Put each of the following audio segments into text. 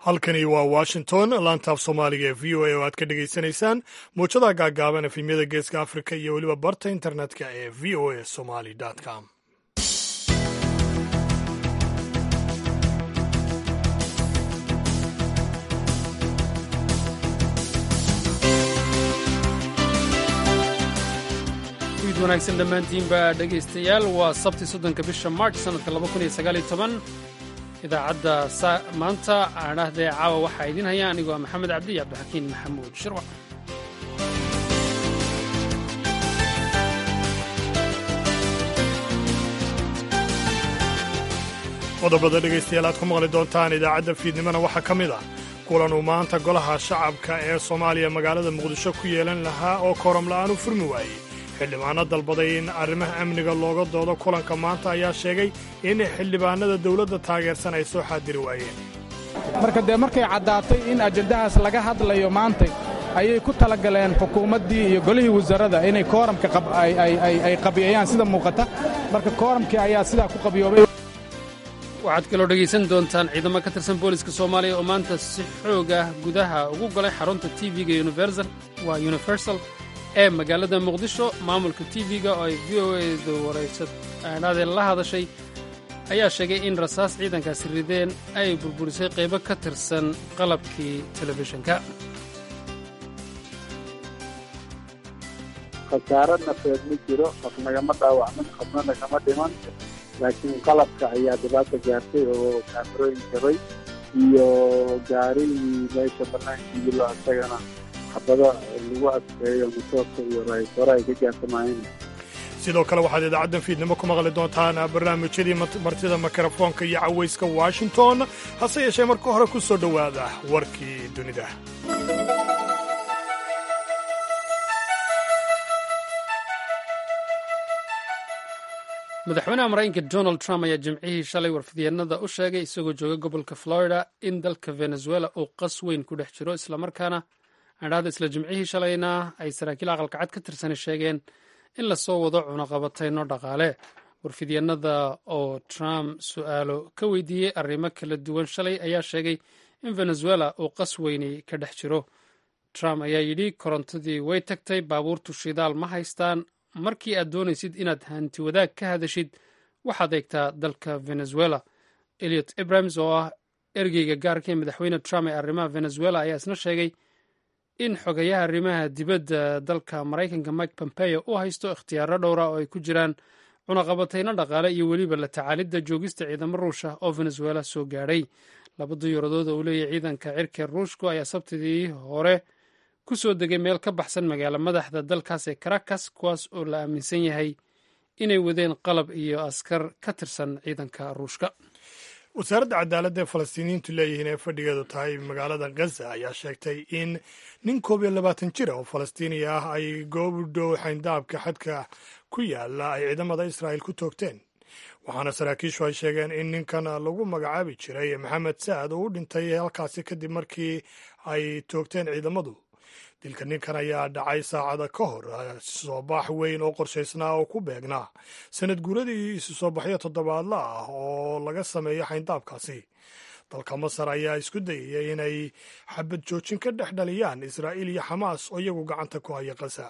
halkani waa washington laantaaf soomaaliga ee v o a oo aad ka dhegaysanaysaan muujadaha gaagaaban efemyada geeska afrika iyo weliba barta internetka ee v o a somali com wanaagsan dhammaantiinba dhegaystayaal waa sabti soddonka bisha march sannadka laba kun iyo sagaaliyo toban idaacadda maanta aadhahdee caawa waxaa idiin haya anigoo ah maxamed cabdi iyo cabdixakiin maxamuud shirwac qodobada dhegaystayaal aad ku maqli doontaan idaacadda fiidnimona waxaa ka mid ah kulan uu maanta golaha shacabka ee soomaaliya magaalada muqdisho ku yeelan lahaa oo kooram la'aan u furmi waayey xildhibaano dalbaday in arrimaha amniga looga doodo kulanka maanta ayaa sheegay in xildhibaanada dawladda taageersan ay soo xaadiri waayeen marka dee markay caddaatay in ajandahaas laga hadlayo maantay ayay ku talagaleen xukuumaddii iyo golihii wasaaradda inay kooramka ay qabiyayaan sida muuqata marka kooramkii ayaa sidaa ku qabiyoobay waxaad kaloo dhegaysan doontaan ciidamo ka tirsan booliska soomaaliya oo maanta si xoog ah gudaha ugu galay xarunta tv-ga waa universal ee magaalada muqdisho maamulka tv-ga oo ay v o edu waraysadhaadeen la hadashay ayaa sheegay in rasaas ciidankaasi rideen ay burburisay qaybo ka tirsan qalabkii telefishinka khasaaro nafeed ma jiro qof nagama dhaawacmin qofna nagama dhiman laakiin qalabka ayaa dhibaata gaartay oo kaamarooyin jabay iyo gaarigii meesha bannaankii lo isagana xabado lagu adkeeyo matoorka iyo raaytore ay ka gaartamaayeen sidoo kale waxaad idaacaddan fiidnimo ku maqli doontaan barnaamijyadii martida mikrofoonka iyo cawayska washington hase yeeshee marka hore ku soo dhowaada warkii dunida madaxweynaha maraykanka donald trump ayaa jimcihii shalay warfidyeennada u sheegay isagoo jooga gobolka florida in dalka venezuela uu qas weyn ku dhex jiro islamarkaana adhaada isla jimcihii shalayna ay saraakiil aqalka cad ka tirsani sheegeen in lasoo wado cunaqabatayno dhaqaale warfidyeennada oo trump su'aalo ka weydiiyey arrimo kala duwan shalay ayaa sheegay in venezuela uu qas weyni ka dhex jiro trump ayaa yidhi korontadii way tagtay baabuurtu shidaal ma haystaan markii aad doonaysid inaad hanti wadaag ka hadashid waxaad eegtaa dalka venezuela eliot abrams oo ah ergeyga gaarka ee madaxweyne trump ee arrimaha venezuela ayaa isna sheegay in xogayaha arrimaha dibadda dalka maraykanka mike pompeo u haysto ikhtiyaaro dhowra oo ay ku jiraan cunaqabatayno dhaqaale iyo weliba la tacaalidda joogista ciidamo ruusha oo venezuela soo gaadhay laba duyuuradood oo uu leeyahay ciidanka cirka ruushku ayaa sabtidii hore ku soo degay meel ka baxsan magaalo madaxda dalkaas ee caracas kuwaas oo la aaminsan yahay inay wadeen qalab iyo askar ka tirsan ciidanka ruushka wasaaradda cadaaladda ee falastiiniyiintu leeyihiin ee fadhigeedu tahay magaalada gaza ayaa sheegtay in nin koob iyo labaatan jir oo falastiiniya ah ay goob u dhow xayndaabka xadka ku yaala ay ciidamada israa'il ku toogteen waxaana saraakiishu ay sheegeen in ninkan lagu magacaabi jiray maxamed sa'ad oo u dhintay halkaasi kadib markii ay toogteen ciidamadu dilka ninkan ayaa dhacay saacada ka hor soo bax weyn oo qorshaysnaa oo ku beegnaa sanad guuradii isu soo baxyo toddobaadla ah oo laga sameeyo xayndaabkaasi dalka masar ayaa isku dayaya inay xabad joojin ka dhex dhaliyaan israa'iil iyo xamaas oo iyagu gacanta ku haya qasa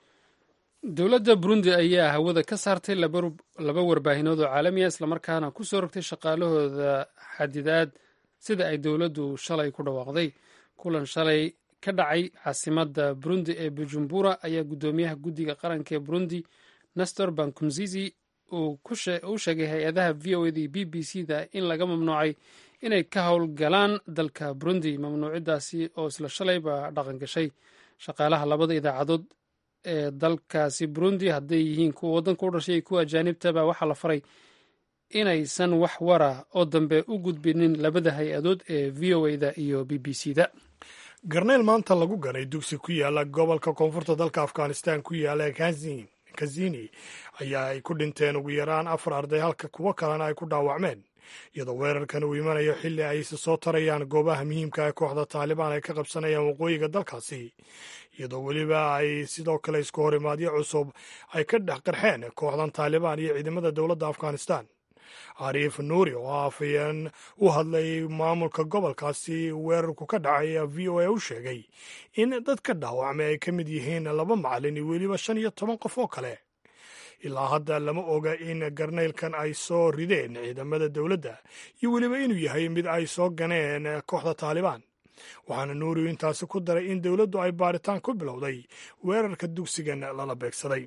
dowladda burundi ayaa hawada ka saartay laba warbaahinood oo caalamiya islamarkaana ku soo rogtay shaqaalahooda xadidaad sida ay dowladdu shalay ku dhawaaqday kulan shalay ka dhacay caasimadda burundi ee bujumbura ayaa guddoomiyaha guddiga qaranka ee burundi nestor bankumzizi uu u sheegay hay-adaha v o eda iyo b b c da in laga mamnuucay inay ka howlgalaan dalka burundi mamnuucidaasi oo isla shalayba dhaqan gashay shaqaalaha labada idaacadood ee dalkaasi burundi hadday yihiin kuwa waddanka u dhashay iyo kuwa ajaanibtaba waxaa la faray inaysan wax wara oo dambe u gudbinin labada hay-adood ee v o eda iyo b b c da garneyl maanta lagu ganay dugsi ku yaala gobolka koonfurta dalka afghanistan ku yaala kazini ayaa ay ku dhinteen ugu yaraan afar arday halka kuwo kalena ay ku dhaawacmeen iyadoo weerarkan uu imanayo xilli ay isa soo tarayaan goobaha muhiimka ee kooxda taalibaan ay ka qabsanayaan waqooyiga dalkaasi iyadoo weliba ay sidoo kale isku horimaadyo cusub ay ka dhex qarxeen kooxdan taalibaan iyo ciidamada dowladda afghanistan cariif nuuri oo afayeen u hadlay maamulka gobolkaasi weerarku ka dhacay ayaa v o a u sheegay in dadka dhaawacmay ay ka mid yihiin laba macalin iyo weliba shan iyo toban qof oo kale ilaa hadda lama oga in garnaylkan ay soo rideen ciidamada dowladda iyo weliba inuu yahay mid ay soo ganeen kooxda taalibaan waxaana nuuriyu intaasi ku daray in dowladdu ay baaritaan ku bilowday weerarka dugsigan lala beegsaday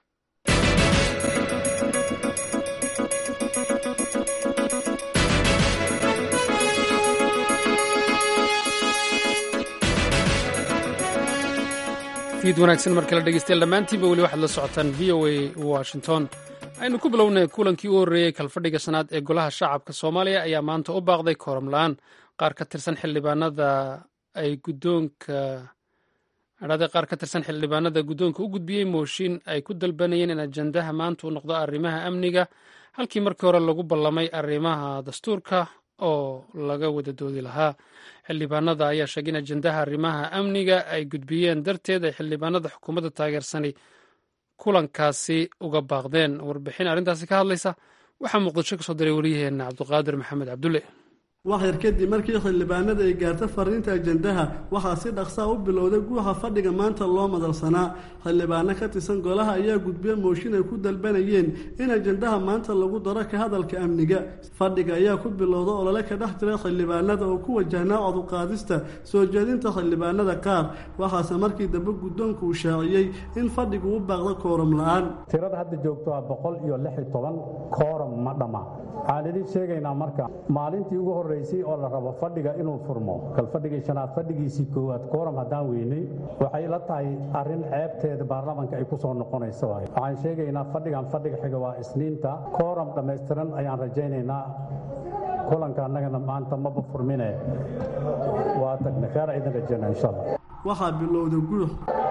fiid wanaagsan mar kale dhegeystayaal dhammaantiinba weli waxaad la socotaan v o a washington aynu ku bilownay kulankii u horreeyey kalfadhiga shanaad ee golaha shacabka soomaaliya ayaa maanta u baaqday kooram la-aan qaar ka tirsan xildhibaanada ay guddoonka adhaade qaar ka tirsan xildhibaanada guddoonka u gudbiyey mooshin ay ku dalbanayeen in ajandaha maanta uu noqdo arrimaha amniga halkii markii hore lagu ballamay arrimaha dastuurka oo laga wada doodi lahaa xildhibaanada ayaa sheegay in ajandaha arrimaha amniga ay gudbiyeen darteed ay xildhibaanada xukuumadda taageersani kulankaasi uga baaqdeen warbixin arrintaasi ka hadlaysa waxaa muqdisho ka soo diray waryaheena cabduqaadir maxamed cabdulle waxyar kadib markii xildhibaanada ay gaarta fariinta ajandaha waxaa si dhaqsaa u bilowday guuxa fadhiga maanta loo madalsanaa xildhibaano ka tirsan golaha ayaa gudbiya mooshin ay ku dalbanayeen in ajandaha maanta lagu daro ka hadalka amniga fadhiga ayaa ku bilowda olole ka dhex jira xildhibaanada oo ku wajahnaa coduqaadista soo jeedinta xildhibaanada qaar waxaase markii dambe guddoonku uu shaaciyey in fadhigu u baaqda kooram la-aan tirada hadda joogto waa boqol iyo lix iyo toban kooram ma dhamma waxaan idin sheegaynaa marka maalintii ugu horreysay oo la rabo fadhiga inuu furmo kal fadhigii shanaad fadhigiisii koowaad kooram haddaan weynay waxay la tahay arrin ceebteeda baarlamanka ay ku soo noqonayso waay waxaan sheegaynaa fadhigan fadhiga xiga waa isniinta kooram dhammaystiran ayaan rajaynaynaa kulanka annagana maanta maba furmine waa tagna kheer idin rajaynaa insha allah waxaa bilowda guux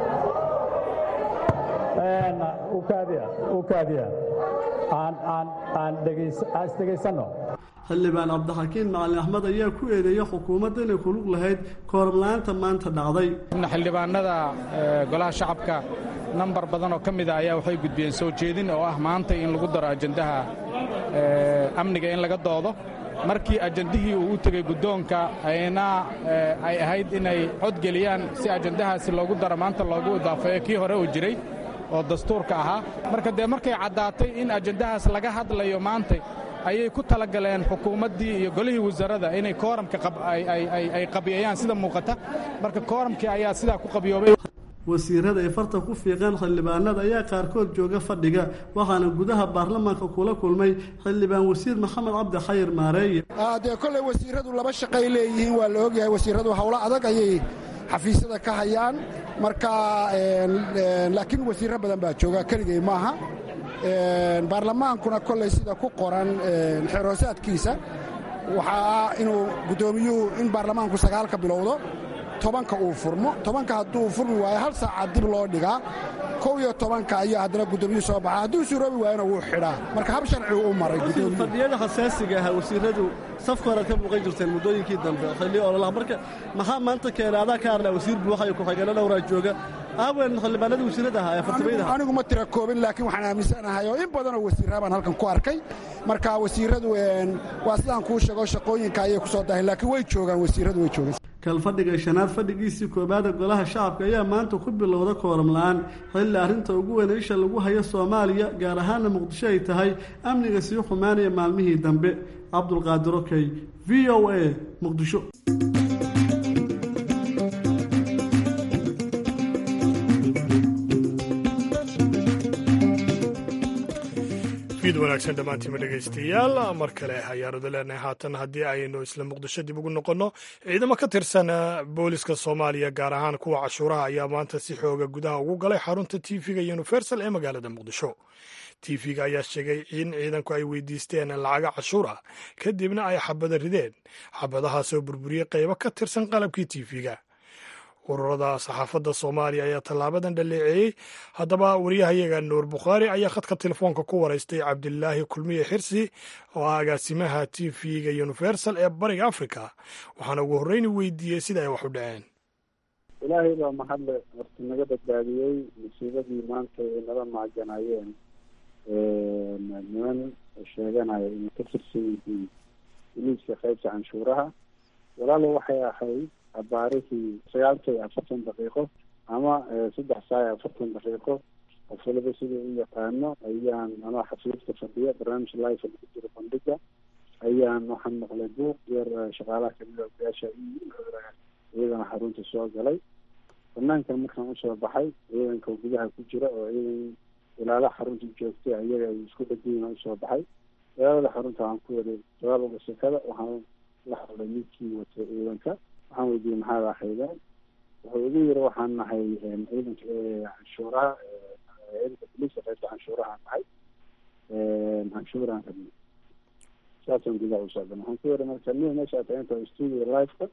xildhibaan cabdixakiin macalin axmed ayaa ku eedeeya xukuumadda inay kulug lahayd kooramla-aanta maanta dhacday xildhibaanada golaha shacabka nambar badan oo ka mida ayaa waxay gudbiyeen soo jeedin oo ah maanta in lagu daro ajandaha amniga in laga doodo markii ajandihii uu u tegey guddoonka ayna ay ahayd inay codgeliyaan si ajandahaasi loogu daro maanta loogu idaafeeyo kii hore uu jiray oo dastuurka ahaa marka dee markay caddaatay in ajandahaas laga hadlayo maanta ayay ku talagaleen xukuumaddii iyo golihii wasaaradda inay kooramka ay qabiyayaan sida muuqata marka kooramkii ayaa sidaa ku qabiyoobay wasiirada ay farta ku fiiqeen xildhibaanada ayaa qaarkood jooga fadhiga waxaana gudaha baarlamaanka kula kulmay xildhibaan wasiir maxamed cabdi xayir maareeye dee kolley wasiiradu laba shaqay leeyihiin waa la ogyahay wasiiradu howlo adag ayay xafiisyada ka hayaan marka laakiin wasiirro badan baa jooga keligay maaha baarlamaankuna kolley sida ku qoran xeroosaadkiisa waxaa inuu guddoomiyuhu in baarlamaanku sagaalka bilowdo tobanka uu furmo tobanka hadduu furmi waayo hal saaca dib loo dhigaa kow iyo tobanka ayaa haddana guddoomiyuhu soo baxa hadduu suroobi waayona wuu xidhaa marka hab sharcigu u maray fadhiyada xasaasiga ahaa wasiiradu safka horead ka muuqan jirteen muddooyinkii dambe xilli ololaha marka maxaa maanta keena adaa ka arnaa wasiir buuxa iyo ku-xigeenno dhowraa jooga aawen xildhibaanadii wasiirada ahaa ee fartimayda anigu ma tira koobin laakiin waxaan aaminsanahay oo in badanoo wasiirraa baan halkan ku arkay marka wasiiradu waa sidaan kuu sheego shaqooyinka ayay ku soo dahay laakiin way joogaan wasiiradu way joogaan kalfadhiga shanaad fadhigiisii koobaada golaha shacabka ayaa maanta ku bilowda kooram la-aan xilli arrinta ugu weyn isha lagu hayo soomaaliya gaar ahaana muqdisho ay tahay amniga sii xumaanaya maalmihii dambe cabdulqaadir okey v o a muqdisho fiid wanaagsan dhammaantiima dhegaystayaal mar kale ayaanada leenahay haatan haddii aynu isla muqdisho dib ugu noqonno ciidamo ka tirsan booliska soomaaliya gaar ahaan kuwa cashuuraha ayaa maanta si xooga gudaha ugu galay xarunta tv-ga universal ee magaalada muqdisho tv-ga ayaa sheegay in ciidanku ay weydiisteen lacaga cashuur ah kadibna ay xabada rideen xabadahaasoo burburiyey qaybo ka tirsan qalabkii tv-ga ururada saxaafadda soomaaliya ayaa tallaabadan dhaleeceeyey haddaba waryahayaga nuur bukhaari ayaa khadka telefoonka ku waraystay cabdilaahi kulmiye xirsi oo ah agaasimaha t v-ga universal ee bariga africa waxaana ugu horreyni weydiiyey sida ay wax u dhaceen ilaahay baa mahadle horta naga badbaadiyey musiibadii maanta ay nala maaganayeen niman sheeganaya inay ka tirsan yihiin boliiska qaybta canshuuraha walaalo waxay ahayd abaarihii sagaalka iyo afartan daqiiqo ama saddex saa iyo afartan daqiiqo qof waliba sida u yaqaano ayaan anoo xafiiska fadhiya barnaamij life lagu jiro bandhiga ayaan waxaan maqlay buuq yar shaqaalaha kamida ogayaasha iyadana xarunta soo galay banaankan markaan usoo baxay ciidanka gudaha ku jira oo ciidan ilaalaha xarunta joogtay ayaga ay isku dhagiina usoo baxay ilaalada xarunta waxaan ku waday jawaab uga sekada waxaan la hadlay midkii watay ciidanka waxaan weydiiyey maxaad ahaydeen wuxuu igu yiri waxaan nahay ciidanka canshuuraha ciidanka boliiska qaybta canshuuraha nahay canshuuraan rabnay saasaan gudaha usoo galay waxaan ku yiri marka nia meesha aad taginta studio liveka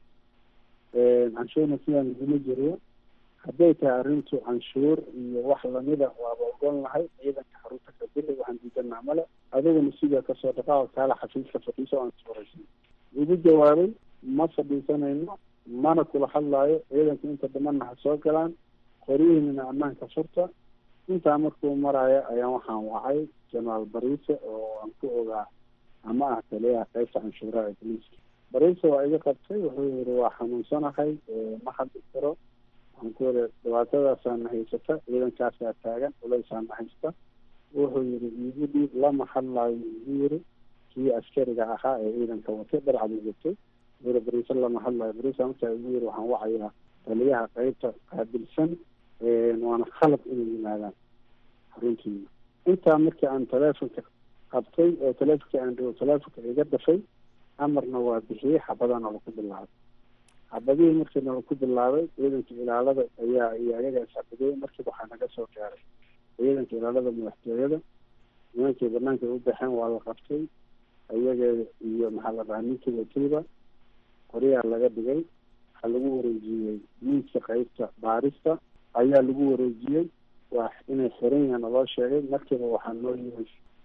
canshuurna sidaan iguma jiriyo hadday tahay arrintu canshuur iyo wax lamida waaba ogon lahay ciidanka xarunta kabili waxaan diidanaa male adiguna sidaa kasoo dhaqaa kaala xafiiska fadhiiso aan suuraysan igu jawaabay ma fadhiisanayno mana kula hadlaayo ciidanka inta dhamanna ha soo galaan qoryihiinina ammaanka furta intaa markuu maraayo ayaan waxaan wacay jenaraal bariise oo aan ku ogaa ama ah taliyaha qaybta canshuuraha ee boliiska bariise waa iga qabtay wuxuu yihi waa xanuunsanahay ma hadli karo waxaan ku yiri dhibaatadaasaana haysata ciidankaasaa taagan culeysaana haysta wuxuu yihi iigu dhiib lama hadlaayo igu yiri kii askariga ahaa ee ciidanka watay dharcadu watay yiri bariise lama hadlaayo bariise markaa igu yiri waxaan wacayaa taliyaha qaybta qaabilsan waana khalad inay yimaadaan xaruntiina intaa markii aan teleefonka qabtay oo teleefonka aan dhigo teleefonka iga dafay amarna waa bixiyey xabadana laku bilaabay xabadihii markii nala ku bilaabay ciidanka ilaalada ayaa iyo ayaga isxabadiyey markiiba waxaa naga soo gaaray ciidanka ilaalada madaxtooyada nimankii banaanka u baxeen waa la qabtay ayaga iyo maxaa la dhahaa ninkii watayba qoryaa laga dhigay waxaa lagu wareejiyey miiska qaybta baarista ayaa lagu wareejiyey waa inay xiran yahan loo sheegay markiiba waxaa noo yimi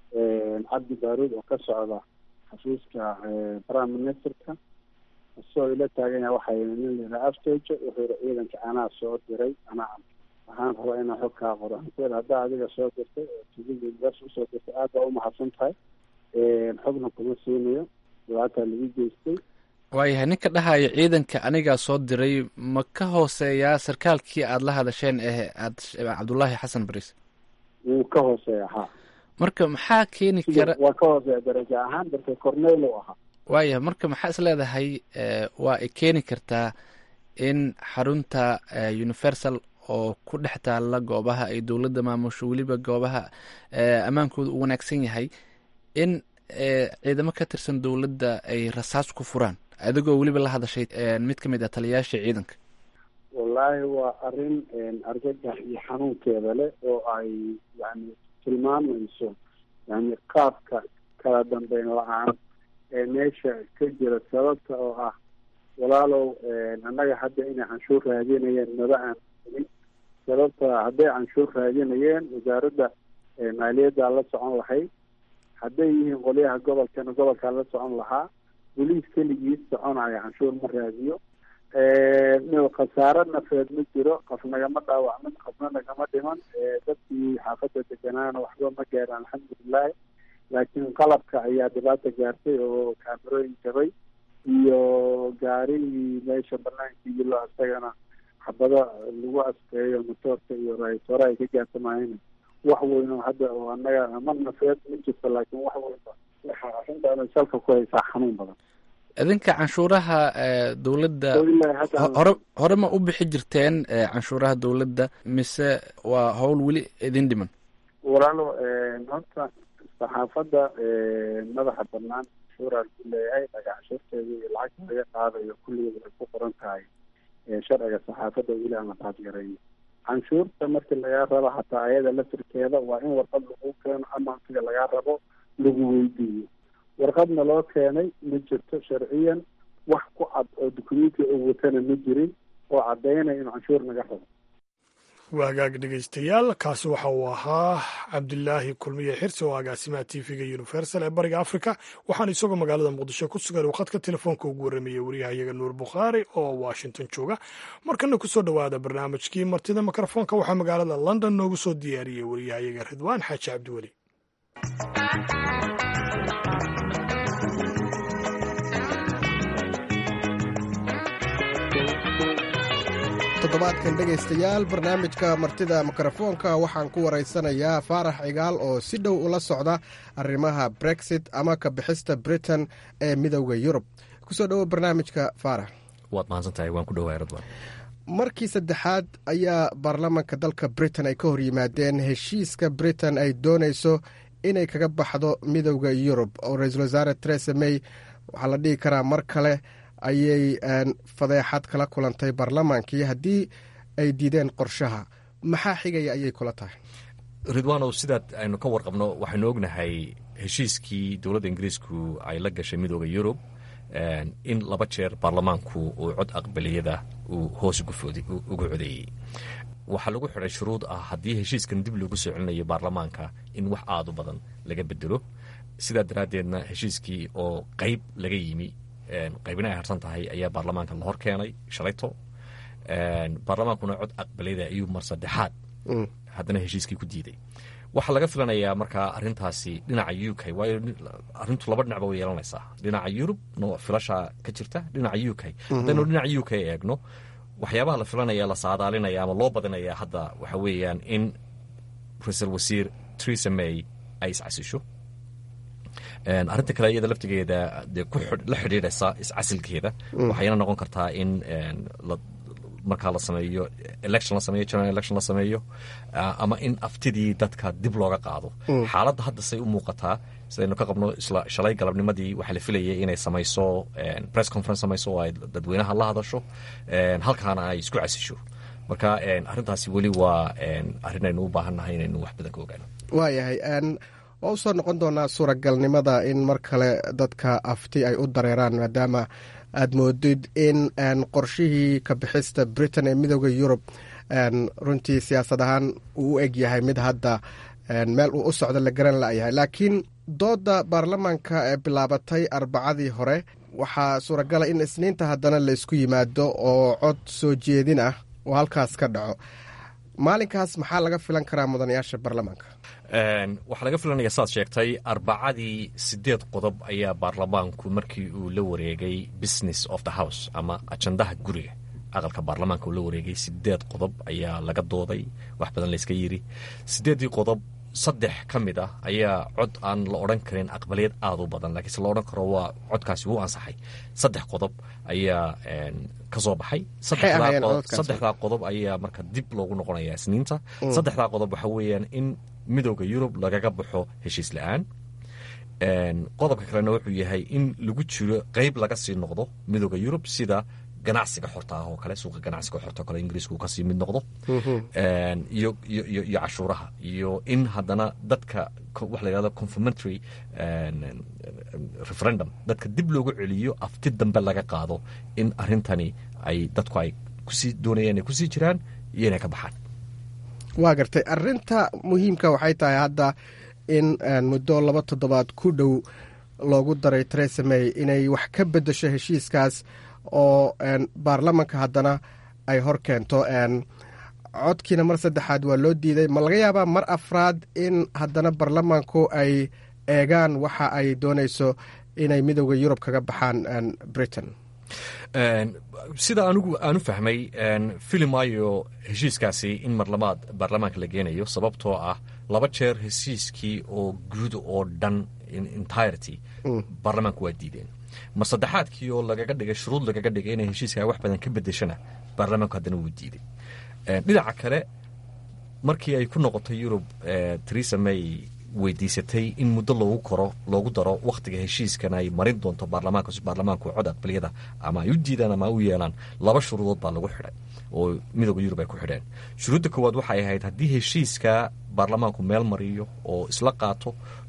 cabdi baaruud oo ka socda xafiiska prime ministerka isagoo ila taagan yaha waxaa yii nin layihaa aftejo wuxuu yihi ciidanka anaa soo diray anaa waxaan rabaa inaan xog kaa qoro waxaan ku yidhi haddaa adiga soo dirtay oo tvga universe usoo dirtay aad baa umahadsan tahay xogna kuma siinayo dhibaataa lagu geystay waayahay ninka dhahaya ciidanka anigaa soo diray ma ka hooseeyaa sarkaalkii aada la hadasheen eh aad cabdullaahi xasan bariis wuu ka hooseeya ha marka maxaa keeni kara waa ka hooseeya daraja ahaan darka cornel u ahaa waayahay marka maxaa is leedahay waa ay keeni kartaa in xarunta universal oo ku dhex taalla goobaha ay dowladda maamusho weliba goobaha ammaankooda u wanaagsan yahay in ciidamo ka tirsan dowladda ay rasaas ku furaan adigoo weliba la hadashay mid ka mid ah taliyayaasha ciidanka wallaahi waa arrin argagax iyo xanuunkeeda leh oo ay yani tilmaamayso yani qaabka kala dambeyn la-aan ee meesha ka jira sababta oo ah walaalow annaga hadda inay canshuur raadinayeen maba aan helin sababta hadday canshuur raadinayeen wasaaradda maaliyaddaa la socon lahayd hadday yihiin qolyaha gobolkana gobolkaa la socon lahaa boliis keligiis soconaya canshuur ma raadiyo khasaaro nafeed ma jiro qof nagama dhaawacmin qofna nagama dhiman dadkii xaafadda deganaana waxba ma gaaraan alxamdulilahi laakiin qalabka ayaa dhibaata gaartay oo kaamerooyin jabay iyo gaarigii meesha banaanka yilo isagana xabado lagu askeeyo motoorka iyo raaytoore ay ka gaartamayeen wax weyno hadda oo annaga ma nafeed ma jirto laakiin wax weynba waxa arrintaana salka ku haysaa xanuun badan idinka canshuuraha dowladda hore hore ma u bixi jirteen canshuuraha dowladda mise waa howl weli idin dhiman walaalo horta saxaafadda madaxa banaan canshuuraan ku leeyahay dhagaxshirteeda iyo lacagta laga qaadayo kulligeed ay ku qoran tahay sharciga saxaafadda weli aan la qaadgarayn canshuurta markii lagaa rabo hataa ayada lafirkeeda waa in warqad lagu keeno ama siga lagaa rabo lagu weydiiyo warqadna loo keenay ma jirto sharciyan wax ku cad oo dukumenti oo watana ma jirin oo caddaynaya in canshuur naga rabo waa hagaag dhegeystayaal kaasi waxa uu ahaa cabdilaahi kulmiye xirsi oo agaasimaha t v-ga universal ee bariga africa waxaana isagoo magaalada muqdisho ku sugan uu khadka telefoonka ugu warramayey waryahayaga nuur bukhaari oo washington jooga markana kusoo dhowaada barnaamijkii martida mikrofoonka waxaa magaalada london noogu soo diyaariyey waryahayaga ridwaan xaaji cabdiweli toddobaadkan dhegaystayaal barnaamijka martida mikrofoonka waxaan ku waraysanayaa faarax cigaal oo si dhow ula socda arrimaha brexit ama ka bixista britain ee midowda yurub kusoo dhowo barnaamijka faarax waad mahadsantahay waan ku dhowaa radwan markii saddexaad ayaa baarlamaanka dalka britain ay ka hor yimaadeen heshiiska britain ay doonayso inay kaga baxdo midowda yurub oo ra-iisul wasaare teresa may waxaa la dhihi karaa mar kale ayay fadeexad kala kulantay baarlamaankii haddii ay diideen qorshaha maxaa xigaya ayay kula tahay ridwanow sidaad aynu ka warqabno waxaynu ognahay heshiiskii dowladda ingiriisku ay la gashay midooda yurub in laba jeer baarlamaanku uu cod aqbaliyada uu hoos uga codeeyey waxaa lagu xidhay shuruud ah haddii heshiiskan dib loogu soo celinayo baarlamaanka in wax aad u badan laga bedelo sidaa daraaddeedna heshiiskii oo qayb laga yimi qaybina ay harsan tahay ayaa baarlamaanka la hor keenay shalayto baarlamaankuna cod aqbaliyada ayuu mar saddexaad haddana heshiiskii ku diiday waxaa laga filanayaa markaa arintaasi dhinaca u k waayo arintu laba dhinacba way yeelanaysaa dhinaca yurub no filashaa ka jirta dhinaca u k haddaynu dhinaca u k eegno waxyaabaha la filanaya la saadaalinaya ama loo badinaya hadda waxa weeyaan in ra-iisul wasiir teresa may ay iscasisho arrinta kale iyada laftigeeda dee la xidhiidhaysa iscasilkeeda waxayna noqon kartaa in markaa la sameeyo election la sameeyo general election la sameeyo ama in aftidii dadka dib looga qaado xaaladda hadda say u muuqataa sidaynu ka qabno isla shalay galabnimadii waxaa la filayay inay samayso press conference samayso oo ay dadweynaha la hadasho halkaana ay isku casisho marka arrintaasi weli waa arrin aynu u baahannahay inaynu wax badan ka ogaano waayahay waa u soo noqon doonaa suuragalnimada in mar kale dadka afti ay u dareeraan maadaama aad moodid in qorshihii ka bixista britain ee midooda yurub runtii siyaasad ahaan uu u eg yahay mid hadda meel uu u socdo la garan layahay laakiin dooda baarlamaanka ee bilaabatay arbacadii hore waxaa suuragala in isniinta haddana laysku yimaado oo cod soo jeedin ah oo halkaas ka dhaco maalinkaas maxaa laga filan karaa mudanayaasha baarlamaanka waxaa laga filanaya saad sheegtay arbacadii sideed qodob ayaa baarlamaanku markii uu la wareegay business of the house ama ajandaha guriga aqalka baarlamaanka uu la wareegay sideed qodob ayaa laga dooday wax badan layska yiri sideeddii qodob saddex ka mid ah ayaa cod aan la odhan karin aqbaliyad aad u badan laakiinse la odhan karo waa codkaasi wuu ansaxay saddex qodob ayaa ka soo baxay saddexdaa qodob ayaa marka dib loogu noqonaya isniinta saddexdaa qodob waxa weeyaan in midooda yurub lagaga baxo heshiis la-aan qodobka kalena wuxuu yahay in lagu jiro qeyb laga sii noqdo midooda yurub sida ganacsiga xorta ah oo kale suuqa ganacsiga xorta o kale ingiriisku uu kasii mid noqdo iyo iyo cashuuraha iyo in haddana dadka waxa la yhahdo confirmatory referendum dadka dib loogu celiyo afti dambe laga qaado in arrintani ay dadku ay kusii doonayaan ay kusii jiraan iyo inay ka baxaan waa gartay arinta muhiimka waxay tahay hadda in muddo laba toddobaad ku dhow loogu daray teresa may inay wax ka bedesho heshiiskaas oo baarlamanka haddana ay hor keento codkiina mar saddexaad waa loo diiday ma laga yaabaa mar afraad in haddana baarlamanku ay eegaan waxa ay doonayso inay midooda yurub kaga baxaan britain sida anigu aanu fahmay filimaayo heshiiskaasi in marlamaad baarlamaanka la geenayo sababtoo ah laba jeer heshiiskii oo guud oo dhan entirety baarlamaanku waa diideen mar saddexaadkii oo lagaga dhigay shuruud lagaga dhigay inay heshiiska wax badan ka bedeshana baarlamaanku haddana wuu diiday dhinaca kale markii ay ku noqotay yurub teresa may weydiisatay in muddo loogu koro loogu daro wakhtiga heshiiskan ay marin doonto baarlamaanka si baarlamaanku cod aqbaliyada ama ay u diidaan ama u yeelaan laba shuruudood baa lagu xidhay oo midooda yurub ay ku xidheen shuruudda koowaad waxay ahayd haddii heshiiska baarlamaanku meel mariyo oo isla qaato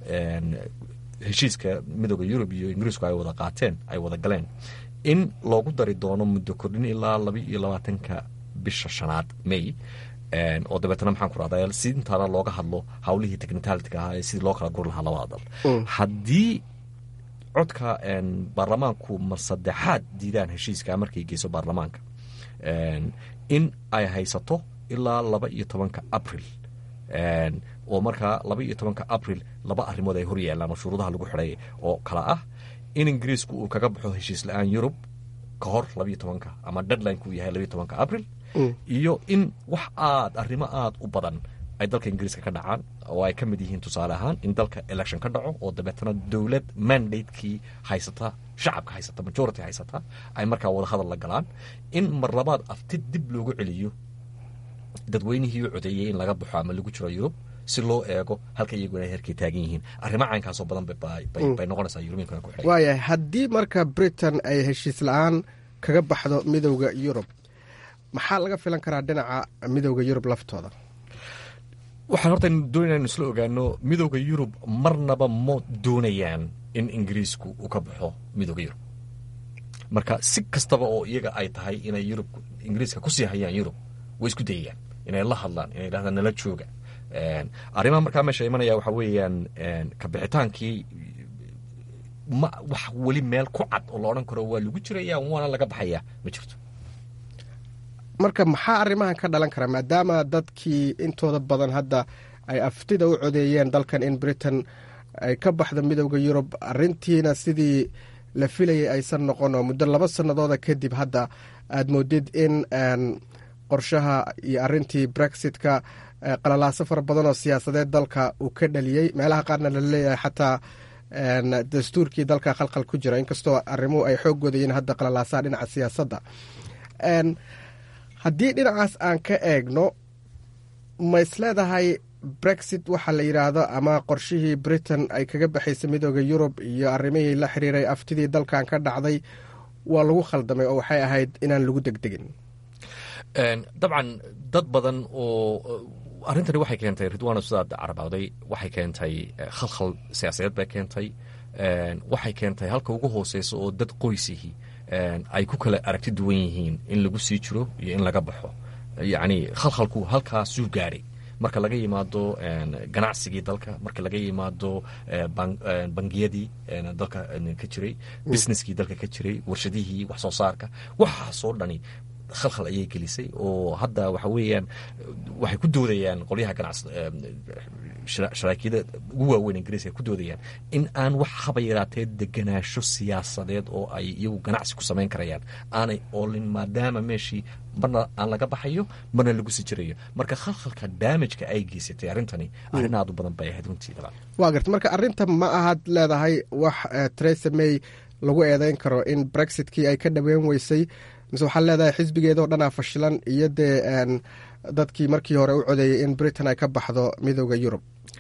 heshiiska midooda yurub iyo ingiriisku ay wada qaateen ay wada galeen in loogu dari doono muddo kordhin ilaa laba iyo labaatanka bisha shanaad may oo dabeetna maxaan ku rahdaa si intaana looga hadlo hawlihii technitalitiga ahaa ee sidii loo kala guri lahaa labada dal haddii codka baarlamaanku mar saddexaad diidaan heshiiska markay geyso baarlamaanka in ay haysato ilaa laba iyo tobanka april oo markaa laba iyo tobanka abril laba arrimood ay hor yaallaan oo shuruudaha lagu xidhay oo kala ah in ingiriisku uu kaga baxo heshiis la-aan yurub ka hor labayo tobanka ama deadlinekuu yahay labayo tobanka abril iyo in wax aad arrimo aada u badan ay dalka ingiriiska ka dhacaan oo ay ka mid yihiin tusaale ahaan in dalka election ka dhaco oo dabeetana dowlad mandatekii haysata shacabka haysata majority haysata ay markaa wada hadal la galaan in mar labaad afti dib loogu celiyo dadweynihii u codeeyey in laga baxo ama lagu jiro yurub si loo eego halka iyagu inay herkay taagan yihiin arrimo caynkaasoo badan bay noqonaysaa yurubiyinkana ku xidhay waayahay haddii marka britain ay heshiis la-aan kaga baxdo midowda yurub maxaa laga filan karaa dhinaca midowda yurub laftooda waxaan horta doonayna inu isla ogaano midowda yurub marnaba ma doonayaan in ingiriisku uu ka baxo midowda yurub marka si kastaba oo iyaga ay tahay inay yurub ingiriiska kusii hayaan yurub way isku dayayaan inay la hadlaan inay dhahdaan nala jooga arrimaha markaa meesha imanaya waxaa weeyaan kabixitaankii ma wax weli meel ku cad oo la odhan karo waa lagu jiraya waana laga baxaya ma jirto marka maxaa arrimahan ka dhalan kara maadaama dadkii intooda badan hadda ay aftida u codeeyeen dalkan in britain ay ka baxdo midowda yurub arintiina sidii la filayay aysan noqon oo muddo laba sanadooda kadib hadda aad moodid in qorshaha iyo arintii brexitka qalalaaso fara badan oo siyaasadeed dalka uu ka dhaliyey meelaha qaarna la leeyahay xataa dastuurkii dalka khalkhal ku jira inkastoo arrimuhu ay xoog wadayiin hadda qalalaasaha dhinaca siyaasadda haddii dhinacaas aan ka eegno ma isleedahay brexit waxaa la yidhaahdo ama qorshihii britain ay kaga baxaysay midooda yurub iyo arrimihii la xiriiray aftidii dalkan ka dhacday waa lagu khaldamay oo waxay ahayd inaan lagu degdegin dabcan dad badan oo arrintani waxay keentay ridwaano sidaad carabaaday waxay keentay khalkhal siyaasadeed bay keentay waxay keentay halka ugu hooseysa oo dad qoysihii ay ku kala aragti duwan yihiin in lagu sii jiro iyo in laga baxo yacni khalkhalku halkaasuu gaadhay marka laga yimaado ganacsigii dalka marka laga yimaado bangiyadii dalka ka jiray businesskii dalka ka jiray warshadihii wax soo saarka waxaasoo dhani khalkhal ayay gelisay oo hadda waxa weeyaan waxay ku doodayaan qolyaha ganacs sharaakiida ugu waaweyn ingiriiska ku doodayaan in aan wax haba yaraatee deganaasho siyaasadeed oo ay iyagu ganacsi ku samayn karayaan aanay oolin maadaama meeshii marna aan laga baxayo marna lagu sii jirayo marka khalkhalka daamajka ay geysatay arrintani arrin aad u badan bay ahayd runtii dabcan waa garta marka arrinta ma ahad leedahay wax teresa may lagu eedeyn karo in brexitkii ay ka dhaweyn weysay mise waxaad leedahay xisbigeedoo dhanaa fashilan iyo dee dadkii markii hore u codeeyey in britain ay ka baxdo midooda yurub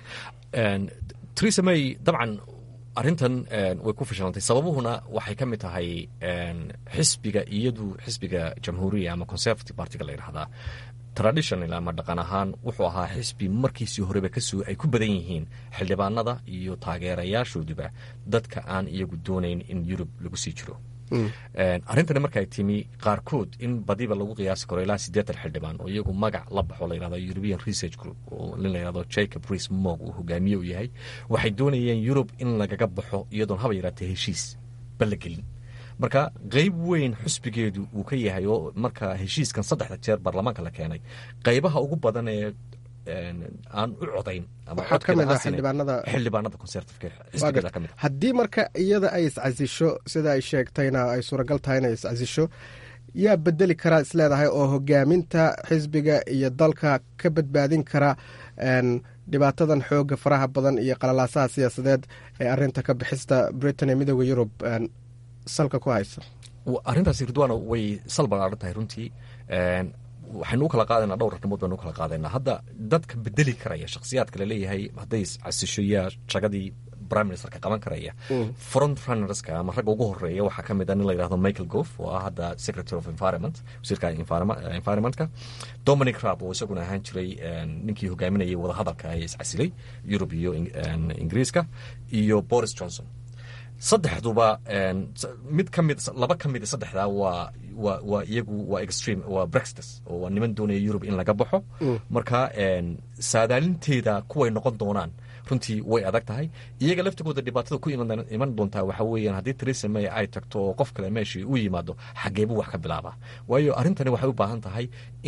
teresa may dabcan arrintan way ku fashilantay sababuhuna waxay ka mid tahay xisbiga iyadu xisbiga jamhuuriya ama conservative partiga la yidhahdaa traditional ama dhaqan ahaan wuxuu ahaa xisbi markiisii horeba kasoo ay ku badan yihiin xildhibaanada iyo taageerayaashooduba dadka aan iyagu doonayn in yurub lagu sii jiro arrintani markay timi qaarkood in badiba lagu qiyaasi karo ilaa siddeetan xildhibaan oo iyagu magac la baxo la yidhahdo european research group oo nin la yidhahdo jacob rees mog uu hogaamiye u yahay waxay doonayeen yurub in lagaga baxo iyadoon haba yaraatee heshiis balla gelin marka qeyb weyn xusbigeedu uu ka yahay oo marka heshiiskan saddexda jeer baarlamaanka la keenay qaybaha ugu badan ee aan u codayn xildhibaanada conservativeka kamid haddii marka iyada ay iscasisho sida ay sheegtayna ay suuragal tahay inay iscasisho yaa bedeli karaa isleedahay oo hogaaminta xisbiga iyo dalka ka badbaadin kara dhibaatadan xooga faraha badan iyo qalalaasaha siyaasadeed ee arinta ka bixista britain ee midooda yurub salka ku haysa arrintaasi ridwaano way sal ballaaran tahay runtii waxaynu u kala qaadaynaa dhowr arrimood baynu u kala qaadaynaa hadda dadka bedeli karaya shakhsiyaadka laleeyahay hadday casisho yaa jagadii prime ministerka qaban karaya front runnerska ama ragga ugu horeeya waxaa ka mid a nin la yidhahdo michael goff oo ah hadda secretary of environment wasiirka environmentka dominic rab oo isaguna ahaan jiray ninkii hogaaminayay wadahadalka ee iscasilay yurub iyo ingiriiska iyo boris johnson saddexduba mid ka mid laba ka mid saddexdaa waa waa waa iyagu waa extreme waa brexitus oo waa niman doonaya yurub in laga baxo marka saadaalinteeda kuway noqon doonaan runtii way adag tahay iyaga laftigooda dhibaatada ku iman doontaa waxa weeyaan haddii teresa may ay tagto oo qof kale meeshii u yimaado xageebuu wax ka bilaabaa waayo arrintani waxay u baahan tahay in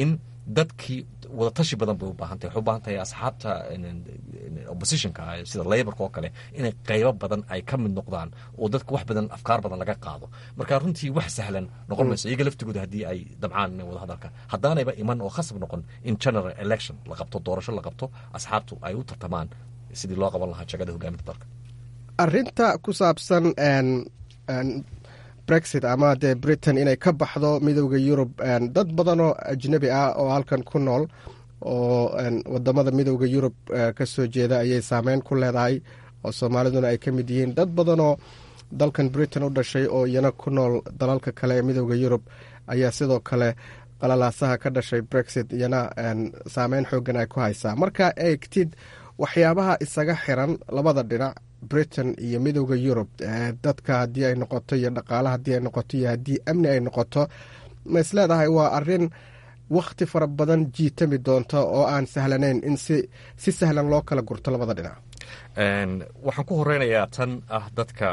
dadkii wadatashi badan bay u baahan tahay waxay u baahan tahay asxaabta oppositionka sida laborka oo kale inay qaybo badan ay ka mid noqdaan oo dadka wax badan afkaar badan laga qaado marka runtii wax sahlan noqon mayso iyaga laftigooda haddii ay dabcaan wada hadalka haddaanayba iman oo khasab noqon in general election la qabto doorasho la qabto asxaabtu ay u tartamaan sidii loo qaban lahaa jagada hogaaminta dalka arinta ku saabsan brexit ama dee britain inay ka baxdo midooda yurub dad badan oo ajnebi ah oo halkan ku nool oo wadamada midooda yurub ka soo jeeda ayay saameyn ku leedahay oo soomaaliduna ay ka mid yihiin dad badan oo dalkan britain u dhashay oo iyana ku nool dalalka kale ee midooda yurub ayaa sidoo kale qalalaasaha ka dhashay brexit iyana saameyn xoogan ay ku haysaa markaa eegtid waxyaabaha isaga xiran labada dhinac britain iyo midooda yurub dadka haddii ay noqoto iyo dhaqaala haddii ay noqoto iyo haddii amni ay noqoto ma is leedahay waa arin wakhti fara badan jiitami doonta oo aan sahlanayn in si si sahlan loo kala gurto labada dhinac waxaan ku horeynayaa tan ah dadka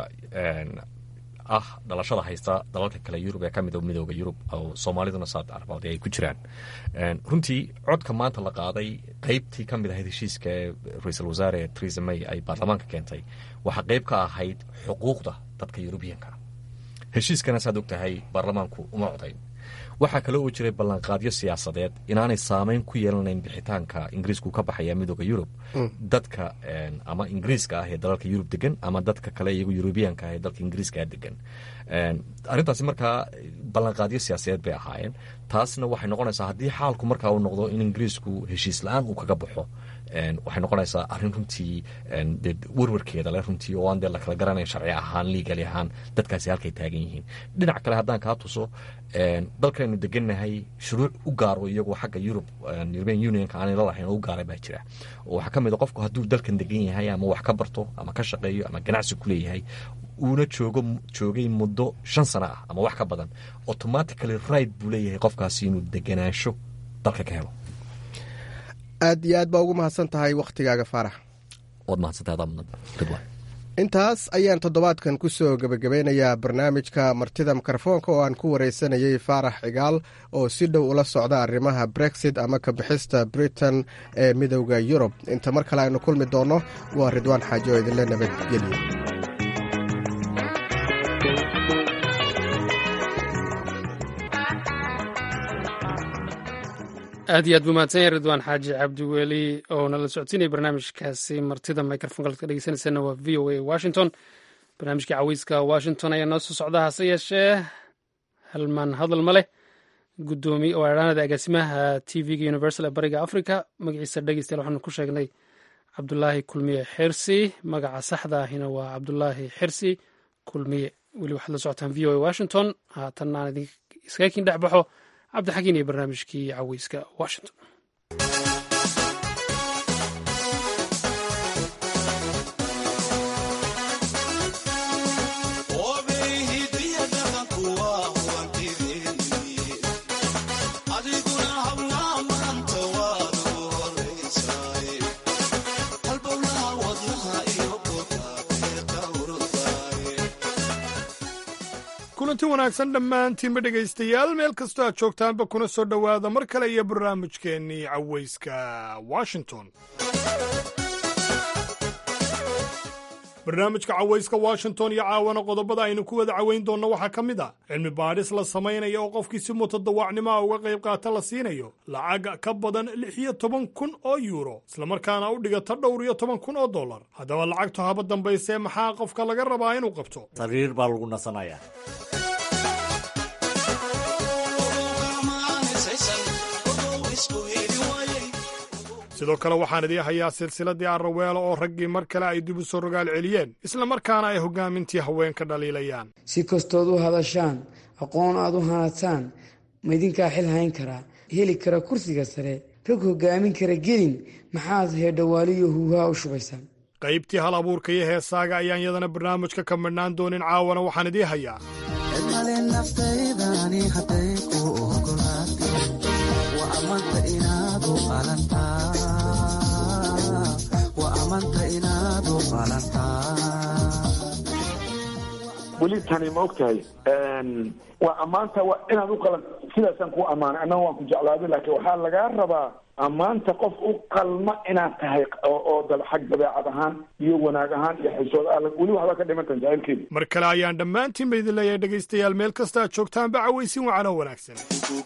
ah dhalashada haysta dalalka kale yurub ee ka mid midooda yurub oo soomaaliduna saad arbaad ay ku jiraan runtii codka maanta la qaaday qeybtii ka mid ahayd heshiiska ee ra-iisul wasaare theresa may ay baarlamaanka keentay waxaa qeyb ka ahayd xuquuqda dadka yurubiyanka heshiiskana saad og tahay baarlamaanku uma codayn waxaa kale oo jiray ballanqaadyo siyaasadeed inaanay saameyn ku yeelanayn bixitaanka ingiriisku ka baxaya midooda yurub dadka ama ingiriiska ah ee dalalka yurub degan ama dadka kale iyagu yurubiyaanka ah ee dalka ingiriiska degan arrintaasi markaa ballanqaadyo siyaasadeed bay ahaayeen taasna waxay noqonaysaa haddii xaalku markaa uu noqdo in ingiriisku heshiis la-aan uu kaga baxo waxay noqonaysaa arrin runtii werwarkeeda le runtii oo aan dee lakala garanayn sharci ahaan liigali ahaan dadkaasi halkay taagan yihiin dhinac kale haddaan kaa tuso dalkaynu degannahay shuruuc u gaaro iyagoo xagga yurub european unionka aanay lalahayn oo u gaaray baa jira oo waxaa ka mid a qofku hadduu dalkan degan yahay ama wax ka barto ama ka shaqeeyo ama ganacsi ku leeyahay uuna joogo joogay muddo shan sano ah ama wax ka badan automatically right buu leeyahay qofkaasi inuu deganaansho dalka ka helo aad iyo aad baa ugu mahadsan tahay wakhtigaaga faarax waad mahadsantahay intaas ayaan toddobaadkan ku soo gebagabeynayaa barnaamijka martida mikrofoonka oo aan ku wareysanayey faarax cigaal oo si dhow ula socda arrimaha brexit ama ka bixista britain ee midowda yurub inta mar kale aynu kulmi doonno waa ridwaan xaaji oo idinle nabadgelyo aad iyo aad buu mahadsan yahay ridwaan xaaji cabdiweli oo nala socodsiinaya barnaamijkaasi martida microfonka ka dhegeysaneysana waa v o a washington barnaamijkii caweyska washington ayaa noo soo socda hase yeeshee halmaan hadal ma leh gudoomiye oo eedhaanada agaasimaha t v-ga universal ee bariga africa magaciisa dhegeystayaal waxaanu ku sheegnay cabdulaahi kulmiye xirsi magaca saxda ahina waa cabdulaahi xirsi kulmiye weli waxaad la socotaan v o a washington haatanna aan idin iskaga kin dhex baxo cabdixakiin iyo barnaamijkii caweyska washington kulanti wanaagsan dhammaantiinba dhegaystayaal meel kastoo aad joogtaanba kuna soo dhowaada mar kale iyo barnaamijkeennii caweyska washington barnaamijka cawayska washington iyo caawana qodobada aynu ku wada caweyn doonno waxaa ka mid a cilmi baadhis la samaynaya oo qofkii si mutadawacnimoa uga qayb qaata la siinayo lacag ka badan lix iyo toban kun oo yuuro islamarkaana u dhigata dhowr iyo toban kun oo dollar haddaba lacagtu haba dambaysee maxaa qofka laga rabaa inuu qabto sariir baa lagu nasanayaa sidoo kale waxaan idii hayaa silsiladii arraweelo oo raggii mar kale ay dib u soo rogaal celiyeen isla markaana ay hoggaamintii haweenka dhaliilayaan si kastood u hadashaan aqoon aad u hanadsaan maydinkaa xil hayn karaa heli kara kursiga sare rag hoggaamin kara gelin maxaad heedhawaaliyo huuhaa u shubaysaan qaybtii hal abuurka iyo heesaaga ayaan yadana barnaamijka ka midhnaan doonin caawana waxaan idii hayaa weli tani ma og tahay waa ammaanta inaad u qalan sidaasaan ku ammaanay annaga waan ku jeclaaday laakiin waxaa lagaa rabaa ammaanta qof u qalma inaad tahay oo oo dal xag dabeecad ahaan iyo wanaag ahaan iyo xisood ah weli waxba ka dhimantan jacaylkeeda mar kale ayaan dhammaantiin ba idin leeyahay dhegaystayaal meel kasta aad joogtaanba cawaysin wacan oo wanaagsan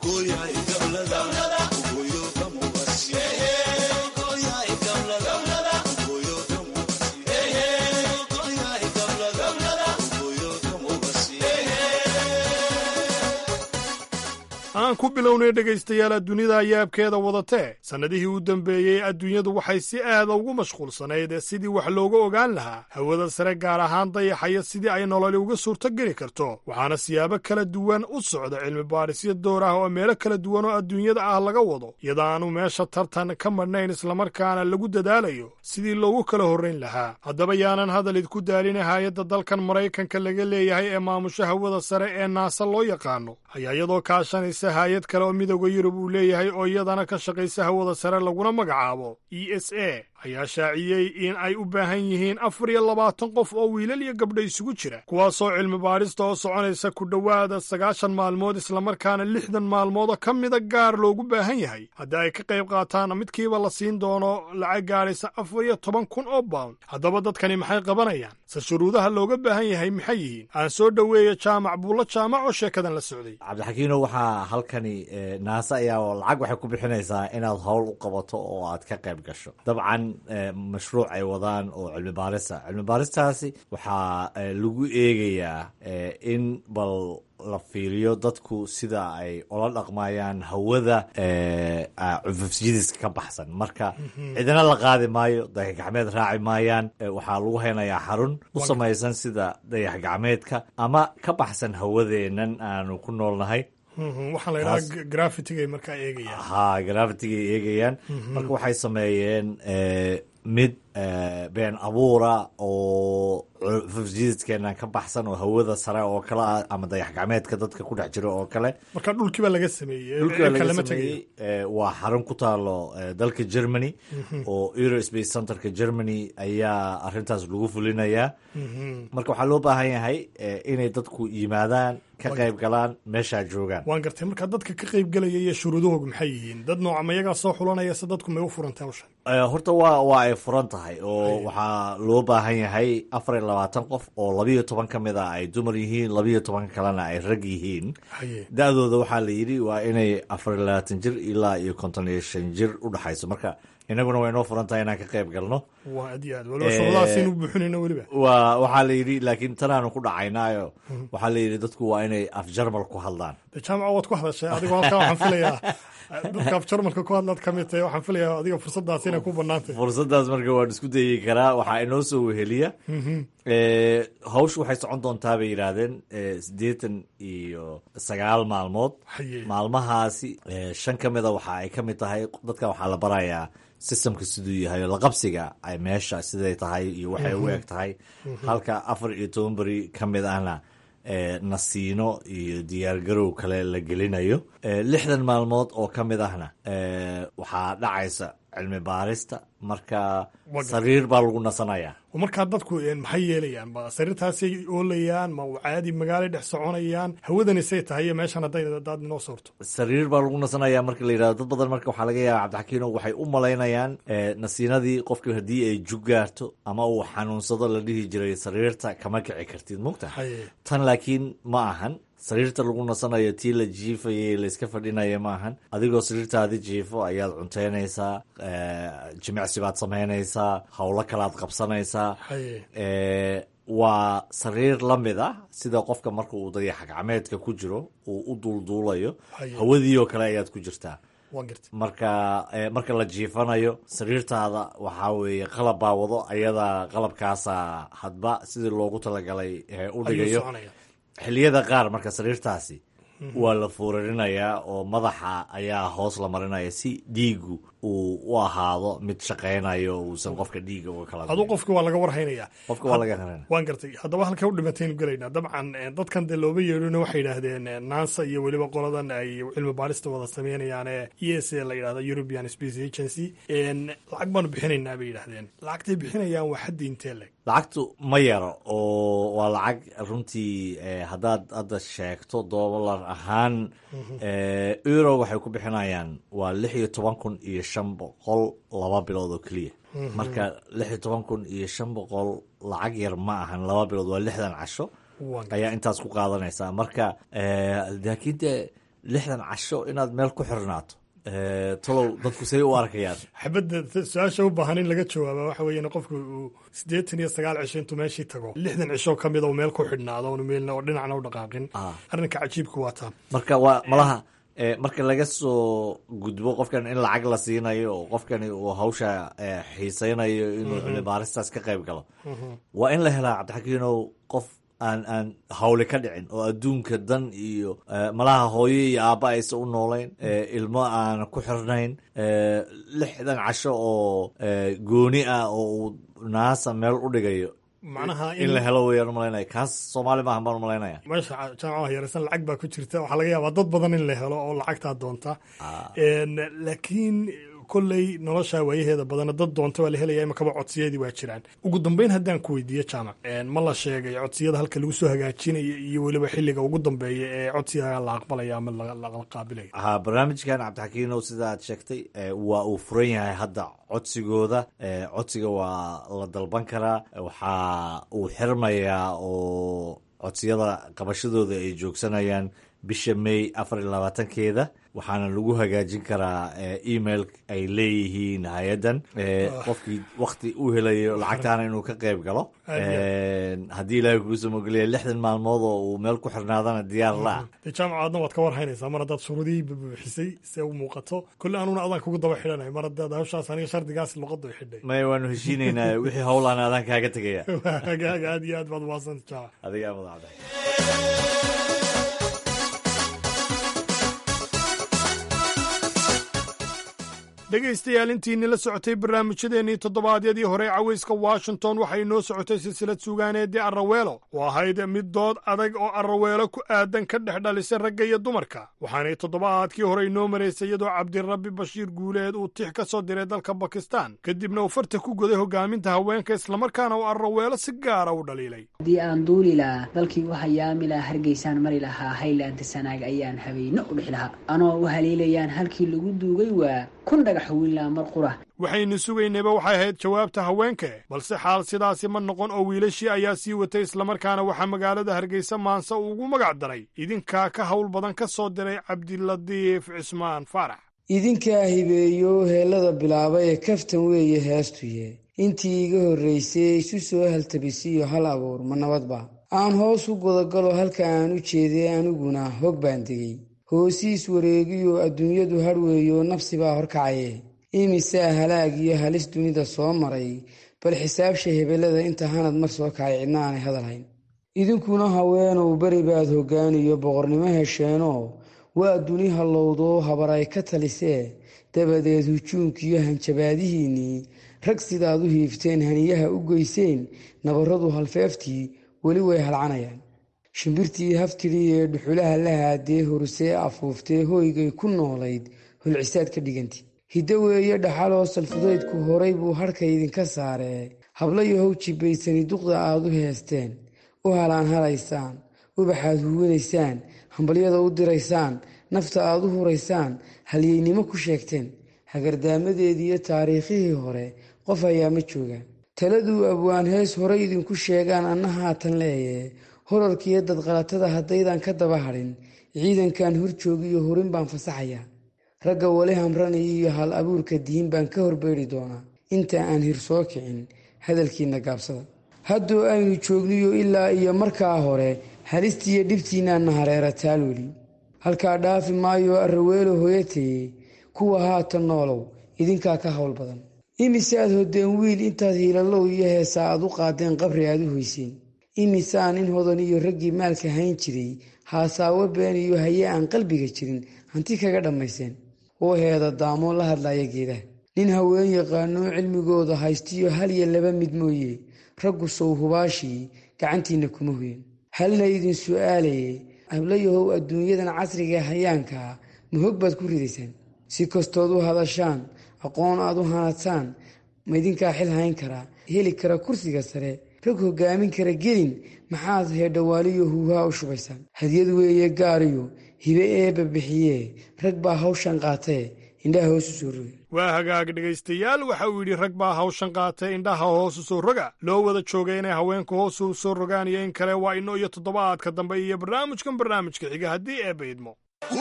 aan ku bilownay dhegaystayaal adduunyada ayaabkeeda wadatee sannadihii u dambeeyey adduunyadu waxay si aada ugu mashquulsanayd sidii wax looga ogaan lahaa hawada sare gaar ahaan dayaxaya sidii ay nololi uga suurto geli karto waxaana siyaabo kala duwan u socda cilmi baadhisyo door ah oo meelo kala duwan oo adduunyada ah laga wado iyada aanu meesha tartan ka madhnayn islamarkaana lagu dadaalayo sidii loogu kala horrayn lahaa haddaba yaanan hadalid ku daalina hay-adda dalkan maraykanka laga leeyahay ee maamusha hawada sare ee naasa loo yaqaano ayaa iyadoo kaashanaysa hay-ad kale oo midooda yurub uu leeyahay oo iyadana ka shaqaysa hawada sare laguna magacaabo e s a ayaa shaaciyey in ay u baahan yihiin afar iyo labaatan qof oo wiilal iyo gabdho isugu jira kuwaasoo cilmi baadhista oo soconaysa ku dhowaada sagaashan maalmood islamarkaana lixdan maalmoodoo ka mida gaar loogu baahan yahay haddii ay ka qayb qaataan midkiiba la siin doono lacag gaadhaysa afar iyo toban kun oo baund haddaba dadkani maxay qabanayaan se shuruudaha looga baahan yahay maxay yihiin aan soo dhoweeya jaamac buulla jaamac oo sheekadan la socday cabdixakiino waxaa halkani naase ayaa lacag waxay ku bixinaysaa inaad howl u qabato oo aad ka qayb gasho dabcan mashruuc ay wadaan oo cilmi baarisa cilmi baaristaasi waxaa lagu eegayaa in bal la fiiriyo dadku sida ay ula dhaqmayaan hawada cufufjidiska ka baxsan marka cidina la qaadi maayo dayax gacmeed raaci maayaan waxaa lagu haynayaa xarun u samaysan sida dayax gacmeedka ama ka baxsan hawadeennan aanu ku noolnahay waxaa la yidhaha grafitiga markaa eegayaan ha grafitiga eegayaan marka waxay sameeyeen mid been abuura oo fufjididkeenan ka baxsan oo hawada sare oo kale ah ama dayax gacmeedka dadka ku dhex jira oo kale marka dhulkiiba laga sameeyey dhulkiiba laga sameeyey waa xarun ku taalo dalka germany oo eurospace centerka germany ayaa arintaas lagu fulinayaa marka waxaa loo baahan yahay inay dadku yimaadaan ka qayb galaan meeshaa joogaan waan gartay marka dadka ka qayb gelaya iyo shuruudahooga maxay yihiin dad nooca ma iyagaa soo xulanaya se dadku may u furantay hawshan horta waa waa ay furan tahay oo waxaa loo baahan yahay afar iyo labaatan qof oo labiyo toban ka mid a ay dumar yihiin labiyo toban kalena ay rag yihiin da-dooda waxaa la yidhi waa inay afar iyo labaatan jir ilaa iyo konton iyo shan jir u dhexayso marka inaguna way noo furan tahay inaan ka qayb galno waa aad iyo aad waliba shuruudahaasinu buuxinayno weliba waa waxaa la yidhi laakiin tanaanu ku dhacaynaayo waxaa la yidhi dadku waa inay af jarmal ku hadlaan de jaamaca waad ku hadashay adigoo halkaa waxaan filayaa dadka af jarmalka ku hadlaad ka mid tahay waxaan filayaa adiga fursadaas inay ku banaantay fursadaas marka waan isku dayi karaa waxaa inoo soo weheliya hawshu waxay socon doontaa bay yidhaahdeen siddeetan iyo sagaal maalmood maalmahaasi shan ka mida waxa ay ka mid tahay dadka waxaa la barayaa systemka siduu yahay laqabsiga ay meesha siday tahay iyo waxay u eg tahay halka afar iyo toban beri ka mid ahna nasiino iyo diyaargarow kale la gelinayo lixdan maalmood oo ka mid ahna waxaa dhacaysa cilmi baarista marka sariir baa lagu nasanayaa markaa dadku maxay yeelayaan ma sariirtaasay oolayaan ma caadi magaalay dhex soconayaan hawadani say tahay iyo meeshan hadday daad inoo soorto sariir baa lagu nasanaya marka la yidhahdo dad badan marka waxaa laga yaaba cabdixakiino waxay u malaynayaan nasiinadii qofki haddii ay jug gaarto ama uu xanuunsado la dhihi jiray sariirta kama kici kartid mugta tan laakiin ma ahan sariirta lagu nasanayo tii la jiifayay layska fadhinaya ma ahan adigoo sariirtaadi jiifo ayaad cunteynaysaa jimicsi baad samaynaysaa howlo kalaad qabsanaysaa waa sariir la mid ah sida qofka marka uu dayax gacmeedka ku jiro uu u duulduulayo hawadiioo kale ayaad ku jirtaa marka marka la jiifanayo sariirtaada waxaa weeye qalab baa wado ayadaa qalabkaasa hadba sidii loogu talagalay u dhigayo xilliyada qaar marka sariirtaasi waa la fuurarinayaa oo madaxa ayaa hoos la marinaya si dhiigu uu u ahaado mid shaqaynayo uusan qofka dhiiga uga kala aduu qofki waa laga warhaynaya qofka waa laga haynaya waan gartay haddaba halkay u dhimataynu gelaynaa dabcan dadkan dee looba yeedhona waxay yidhaahdeen nansa iyo weliba qoladan ay cilmi baarista wada sameynayaan ee e s a la yidhahdo european space agency lacag baanu bixinaynaa bay yidhahdeen lacagtay bixinayaan waa xaddi intee leg lacagtu ma yaro oo waa lacag runtii haddaad hadda sheegto dollar ahaan euro waxay ku bixinayaan waa lix iyo toban kun iyo shan boqol laba bilood oo keliya marka lix iyo toban kun iyo shan boqol lacag yar ma ahan laba bilood waa lixdan casho ayaa intaas ku qaadanaysaa marka laakiin dee lixdan casho inaad meel ku xirnaato talow dadku say u arkayaan xabadda su-aasha u baahan in laga jawaaba waxa weeye in qofku uu siddeetan iyo sagaal cisho intuu meeshii tago lixdan cisho ka mid oo meel ku xidhnaado oonu meelna oo dhinacna u dhaqaaqin arrinka cajiibka waa taa marka waa malaha marka laga soo gudbo qofkan in lacag la siinayo oo qofkani uu hawsha xiisaynayo inuu cilmibaaristaas ka qayb galo waa in la helaa cabdixakiinow qof aan aan hawle ka dhicin oo adduunka dan iyo malaha hooyo iyo aabba aysa u noolayn ilmo aan ku xirnayn lixdan casho oo gooni ah oo uu naasa meel u dhigayo macnaha in la helo weyaan umalaynaya kaas soomaali maahan baan umalaynaya meesha jaamacaha yareysan lacag baa ku jirta waxaa laga yaabaa dad badan in la helo oo lacagtaa doonta laakiin kolley nolosha waayaheeda badana dad doonta waa la helaya imakaba codsiyadii waa jiraan ugu dambeyn haddaan ku weydiiyo jaamac ma la sheegay codsiyada halka lagu soo hagaajinayo iyo weliba xilliga ugu dambeeya ee codsiga la aqbalaya ama la qaabilaya ha barnaamijkan cabdixakiinow sida aad sheegtay waa uu furan yahay hadda codsigooda codsiga waa la dalban karaa waxaa uu xirmayaa oo codsiyada qabashadooda ay joogsanayaan bisha may afar iyo labaatankeeda waxaana lagu hagaajin karaa email ay leeyihiin hay-addan qofkii wakti u helayo lacagtaana inuu ka qayb galo haddii ilaahay kuusoo mogeliya lixdan maalmood oo uu meel ku xirnaadana diyaar la-ah dee jaamacaadna waad ka warhaynaysaa mar haddaad shuruudihii bubuuxisay se u muuqato kolle anuna adaan kugu daba xidhanay mar haddaad hawshaas aniga shardigaas luqadda xidhay maya waanu heshiinaynaa wixii howlaan adaan kaaga tegaya hagaaga aad iyo aad baad umahadsanta jaamac adigaa madaxda dhegaystayaal intiinni la socotay barnaamijyadeennii toddobaadyadii hore cawayska washington waxay inoo socotay silsilad suugaaneedii arraweelo oo ahayd mid dood adag oo arraweelo ku aadan ka dhex dhalisay ragga iyo dumarka waxaanay toddobaadkii hore inoo maraysay iyadoo cabdirabbi bashiir guuleed uu tix ka soo diray dalka bakistan kadibna uu farta ku goday hogaaminta haweenka islamarkaana uu arraweelo si gaara u dhaliilay haddii aan duuli lahaa dalkii u hayaami lahaa hargeysaan mari lahaa haylaanta sanaag ayaan habeynno u dhix lahaa anoo u haliilayaan halkii lagu duugay waa kun dhagax wiilaa mar qura waxaynu sugaynayba waxay ahayd jawaabta haweenke balse xaal sidaasi ma noqon oo wiilashii ayaa sii watay islamarkaana waxaa magaalada hargeysa maanse uu ugu magac daray idinkaa ka hawl badan ka soo diray cabdiladiif cismaan faarax idinkaa hibeeyo heellada bilaaba ee kaftan weeye heestuye intii iga horraysay isu soo haltabisiyo hal abuur ma nabadba aan hoos u godagalo halka aan u jeeday aniguna hog baan degey hoosiis wareegiyo adduunyadu hadhweeyo nafsibaa horkacaye imisaa halaag iyo halis dunida soo maray bal xisaabsha hebellada inta hanad mar soo kacay cidna aanay hadalhayn idinkuna haweenow beri baad hoggaaniyo boqornimo hesheenoo waa duni hallowdoo habar ay ka talisee dabadeed hujuunkiyo hanjabaadihiinnii rag sidaad u hiifteen haniyaha u geyseen nabarradu halfeeftii weli way halcanayaan shimbirtii haftidii ee dhuxulaha la haadee horusee afuuftee hooygay ku noolayd holcisaad ka dhiganti hiddo weeye dhaxaloo salfudaydku horay buu hadhka idinka saaree habla yahow jibbaysani duqda aad u heesteen u halaan halaysaan ubaxaad huwanaysaan hambalyada u diraysaan nafta aad u huraysaan halyeynimo ku sheegteen hagardaamadeediiyo taariikhihii hore qof ayaa ma joogaan taladuu abwaan hees horay idinku sheegaan anna haatan leeye horarkiiyo dadqalatada haddaydan ka daba hadhin ciidankan hor joogiyo horin baan fasaxayaa ragga wali hamranaya iyo hal abuurka diin baan ka horbeydhi doonaa inta aan hir soo kicin hadalkiinna gaabsada hadduu aynu joogniyo ilaa iyo markaa hore halistiiyo dhibtiinnaanna hareera taalweli halkaa dhaafi maayo arraweelo hooyataye kuwa haatan noolow idinkaa ka hawl badan imise aad hodeen wiil intaad hiilallow iyo heesa aad u qaadeen qabri aad u hoyseen imisaa nin hodan iyo raggii maalka hayn jiray haasaawo been iyo haye aan qalbiga jirin hanti kaga dhammayseen oo heeda daamoo la hadlaya geedaha nin haween yaqaanoo cilmigooda haystiyo hal iyo laba mid mooye raggu sow hubaashii gacantiinna kuma hoyan halna idin su'aalaye hablayahow adduunyadan casriga hayaankaa ma hog baad ku ridaysaan si kastood u hadashaan aqoon aad u hanadsaan ma idinkaa xil hayn karaa heli kara kursiga sare rag hogaamin kara gelin maxaad heedhawaaliyo huuhaa u shubaysaan hadyad weeye gaariyo hibe eebba bixiyee rag baa hawshan qaatee indhaha hoos u soo roga waa hagaag dhegaystayaal waxa uu yidhi rag baa hawshan qaatay indhaha hoos u soo roga loo wada joogay inay haweenku hoos u soo rogaan iyo in kale waa ino iyo toddobaadka dambe iyo barnaamijkan barnaamijka xiga haddii eebba idmo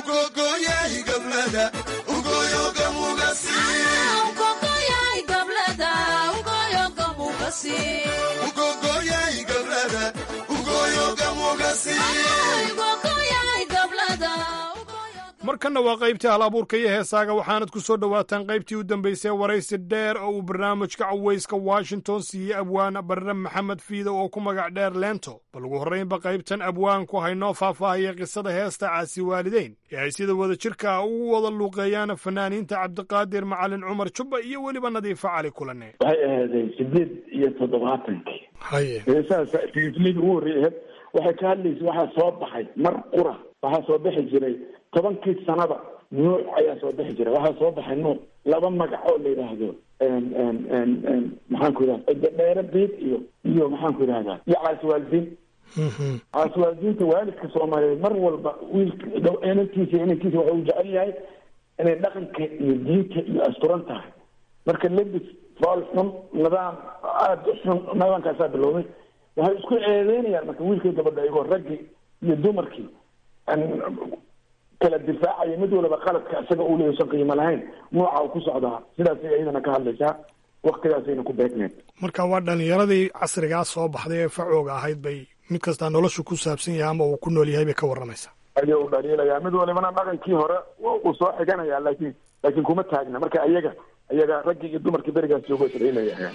markanna waa qaybtii hal abuurka iyo heesaaga waxaanad ku soo dhowaataan qaybtii u dambaysay waraysi dheer oo uu barnaamijka cawayska washington siiyey abwaan barre maxamed fiida oo ku magac dheer leento bal ugu horraynba qaybtan abwaanku haynoo faahfaahaya qisada heesta caasi waalideyn ee ay sida wada jirka ugu wada luuqeeyaan fanaaniinta cabdiqaadir macalin cumar jubba iyo weliba nadiifa cali kulane waxay ahaaday sideed iyo toddobaatankii haye heesahaas tilifilada ugu horreeyay waxay ka hadlaysa waxaa soo baxay mar qura waxaa soo bixi jiray tobankii sanaba nuuc ayaa soo bixi jiray waxaa soo baxay nuuc laba magac oo la yidhaahdo maxaan ku yidhahda dheere biid iyo iyo maxaan ku yidhahdaa iyo caasiwaalidiin caasiwaalidiinta waalidka soomaaliyeed mar walba wiilka inankiisa inankiisa waxa uu jecel yahay inay dhaqanka iyo diinta iyo asturan tahay marka lebis fool xun nidaam aada xun nidaamkaasaa bilowday waxay isku eedeynayaan marka wiilkii gabadha iyagoo raggii iyo dumarkii kala difaacaya mid walaba qaladka isaga uu leeyahy san qiimo lahayn nooca uu ku socdaa sidaasay iyadana ka hadlaysaa waktigaasayna ku beegneed marka waa dhalinyaradii casrigaa soo baxday ee facooga ahayd bay mid kastaa noloshu ku saabsan yahay ama uu ku nool yahay bay ka warramaysaa ayaa u dhaliilaya mid walibana dhaqankii hore uu soo xiganaya laakiin laakiin kuma taagna marka iyaga iyaga raggii iyo dumarkii berigaas joogo isdhaliilaya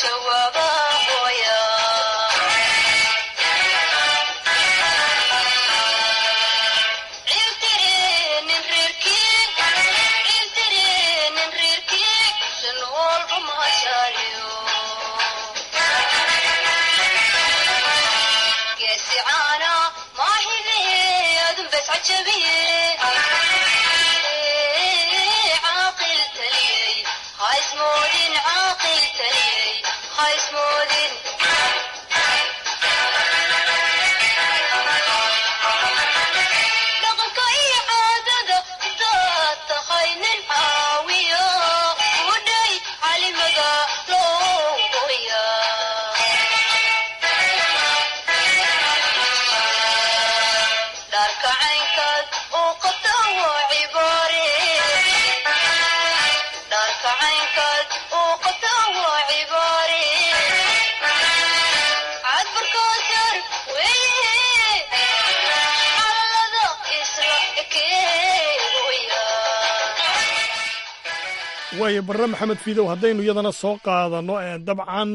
waayo barre maxamed fiidow haddaynu iyadana soo qaadano dabcan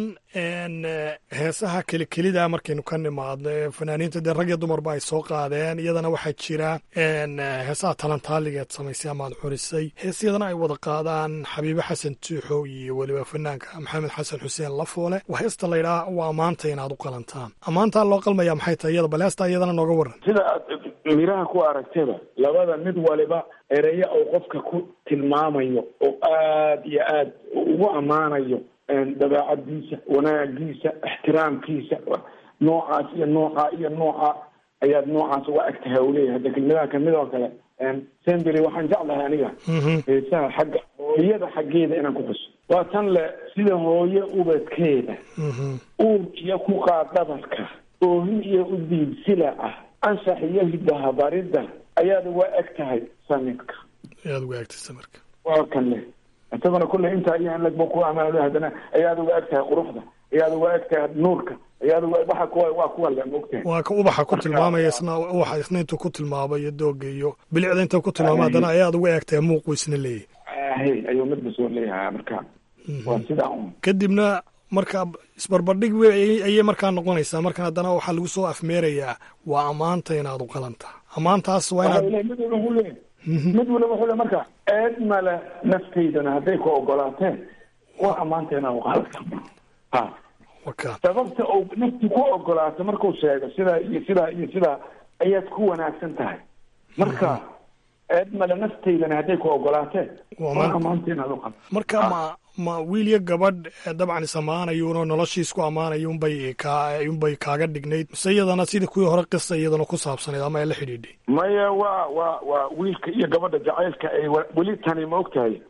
heesaha kelikelida markaynu ka nimaadno ee fanaaniinta dee rag iyo dumarba ay soo qaadeen iyadana waxaa jira heesaha talantaaligeed samaysay amaad curisay hees iyadana ay wada qaadaan xabiibe xasan tuuxow iyo weliba fanaanka maxamed xasan xuseen lafoole waa heesta laydhaa waa ammaanta inaad u qalantaan ammaantaa loo qalmaya maxay tahay iyada bal heestaa iyadana nooga waran sida aad miraha ku aragtaba labada mid waliba ereya oo qofka ku tilmaamayo oo aad iyo aad ugu ammaanayo dabeecadiisa wanaagiisa ixtiraamkiisa noocaas iyo noocaa iyo nooca ayaad noocaas uga eg tahay u leeyahay hadda kelmadaha kamid oo kale semberi waxaan jeclahay aniga heesaha xagga hooyada xaggeeda inaan ku xuso waa tan le sida hooye ubadkeeda uur iyo ku qaadabarka oohin iyo u diibsila ah anshax iyo hidahabaridda ayaad uga eg tahay samidka ayaad uga egtahay samirka waa kan le isaguna kulley intaa iyo in lagba ku amaano haddana ayaad uga eg tahay quruxda ayaad uga eg tahay nuurka ayaad uga waxa kuwa waa kuwa le mogtahay waa ka ubaxa ku tilmaamaya isna ubaxa isna intuu ku tilmaamayo dooga iyo bilicda intuu ku tilmaama haddana ayaad uga eg tahay muuqu isna leeyahay ahe ayuu midba soo leeyahay marka waa sidaa un kadibna marka isbarbardhig w ayay markaa noqonaysaa markan haddana waxaa lagu soo afmeerayaa waa ammaanta inaad u qalantaa ammaantaas waa inaad mid waliba wuxuu leeyahay mid waliba wuxuu leeyahay marka eed male naftaydana hadday ku ogolaateen waa ammaanta inaad u qalanta ha sababta uu nafti ku ogolaato markuu sheego sidaa iyo sidaa iyo sidaa ayaad ku wanaagsan tahay marka eed male naftaydana hadday ku ogolaateen waa ammaanta inaad u qalanta marka ma ma wiil iyo gabadh dabcan is ammaanayuunoo noloshiis ku ammaanayo unbay ka unbay kaaga dhignayd mise iyadana sidii kuwii hore qisa iyadana ku saabsanayd ama ay la xidhiidhay maya waa waa waa wiilka iyo gabadha jacaylka ay weli tani ma og tahay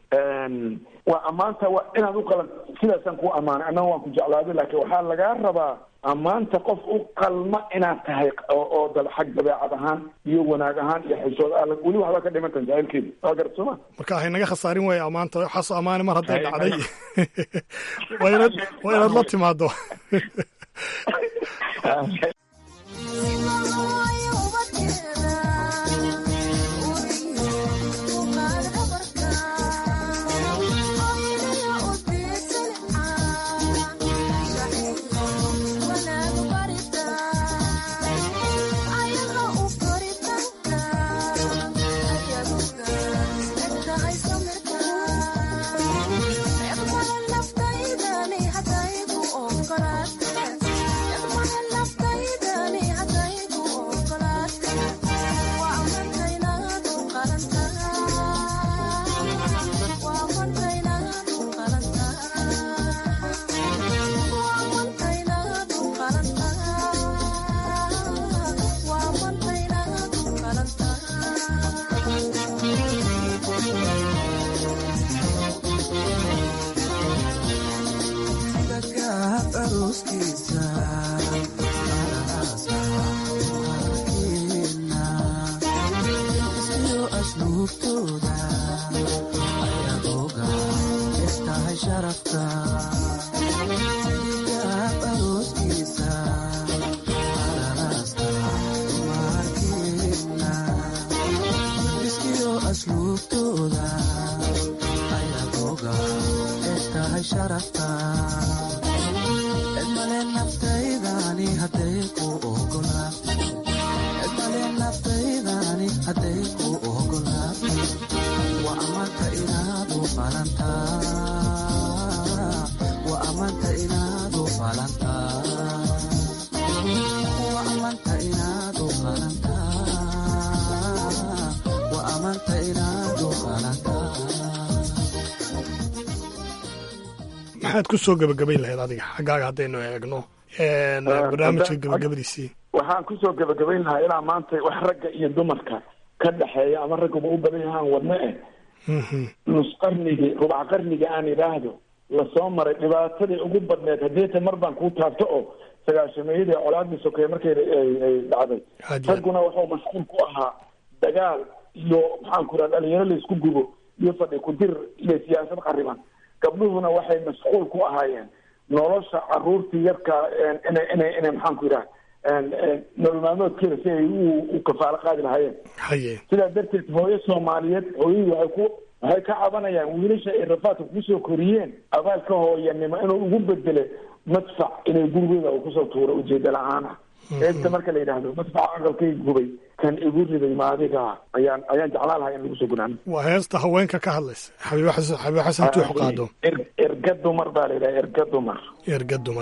waa ammaanta waa inaad u qalan sidaasaan ku ammaanay annaga waan ku jeclaaday laakiin waxaa lagaa rabaa ammaanta qof u qalma inaad tahay oo dal xag dabeecad ahaan iyo wanaag ahaan iyo xishood a weli waxbaa ka dhimantan jacaylkeeda waa garat sooma marka haynaga khasaarin waaya ammaanta waxaas ammaani mar hadday dhacday waa inaad waa inaad la timaado ku ogolaa bale naftaydani hadday ku ogolaato waa ammaanta inaadu falantaa waa ammaanta inaadu falantaa waa ammaanta inaadu falantaa waa ammaanta inaadu falantaa maxaad ku soo gebagabayn lahayd adiga xaggaaga haddaynu eegno barnaamijka gebagabadiisii waxaan kusoo gebagabayn lahaa ilaa maanta wax ragga iyo dumarka ka dhexeeya ama raggaba u badan yahaan wadno eh nus qarnigii rubac qarniga aan idhaahdo lasoo maray dhibaatadii ugu badneed haddeeta mar baan kuu taabto oo sagaashameeyadii colaadii sokeeye markay ay dhacday ragguna wuxuu mashquul ku ahaa dagaal iyo maxaan ku raha dhalinyaro laysku gubo iyo fadhi ku dir iyo siyaasad qariban gabdhuhuna waxay mashquul ku ahaayeen nolosha caruurtii yarka inay inay inay maxaan ku yidhaha nolol maalmoodkeeda si ay u kafaalo qaadi lahaayeen haye sidaa darteed hooyo soomaaliyeed hooyadii waxay ku waxay ka cabanayaan wiilasha ay rafaadka kusoo koriyeen abaalka hooyanimo inuu ugu bedele madfac inay gurigooda uu kusoo tuuro ujeeda la-aan ah eegta marka la yidhaahdo madfaca aqalkay gubay kan igu riday maadiga ayaan ayaan jeclaan lahaa in lagu soo gunaano waa heesta haweenka ka hadlaysa xabiibo xasan xabiibo xasan tuux qaado erga dumar baa la yidhaha erga dumar erga dumar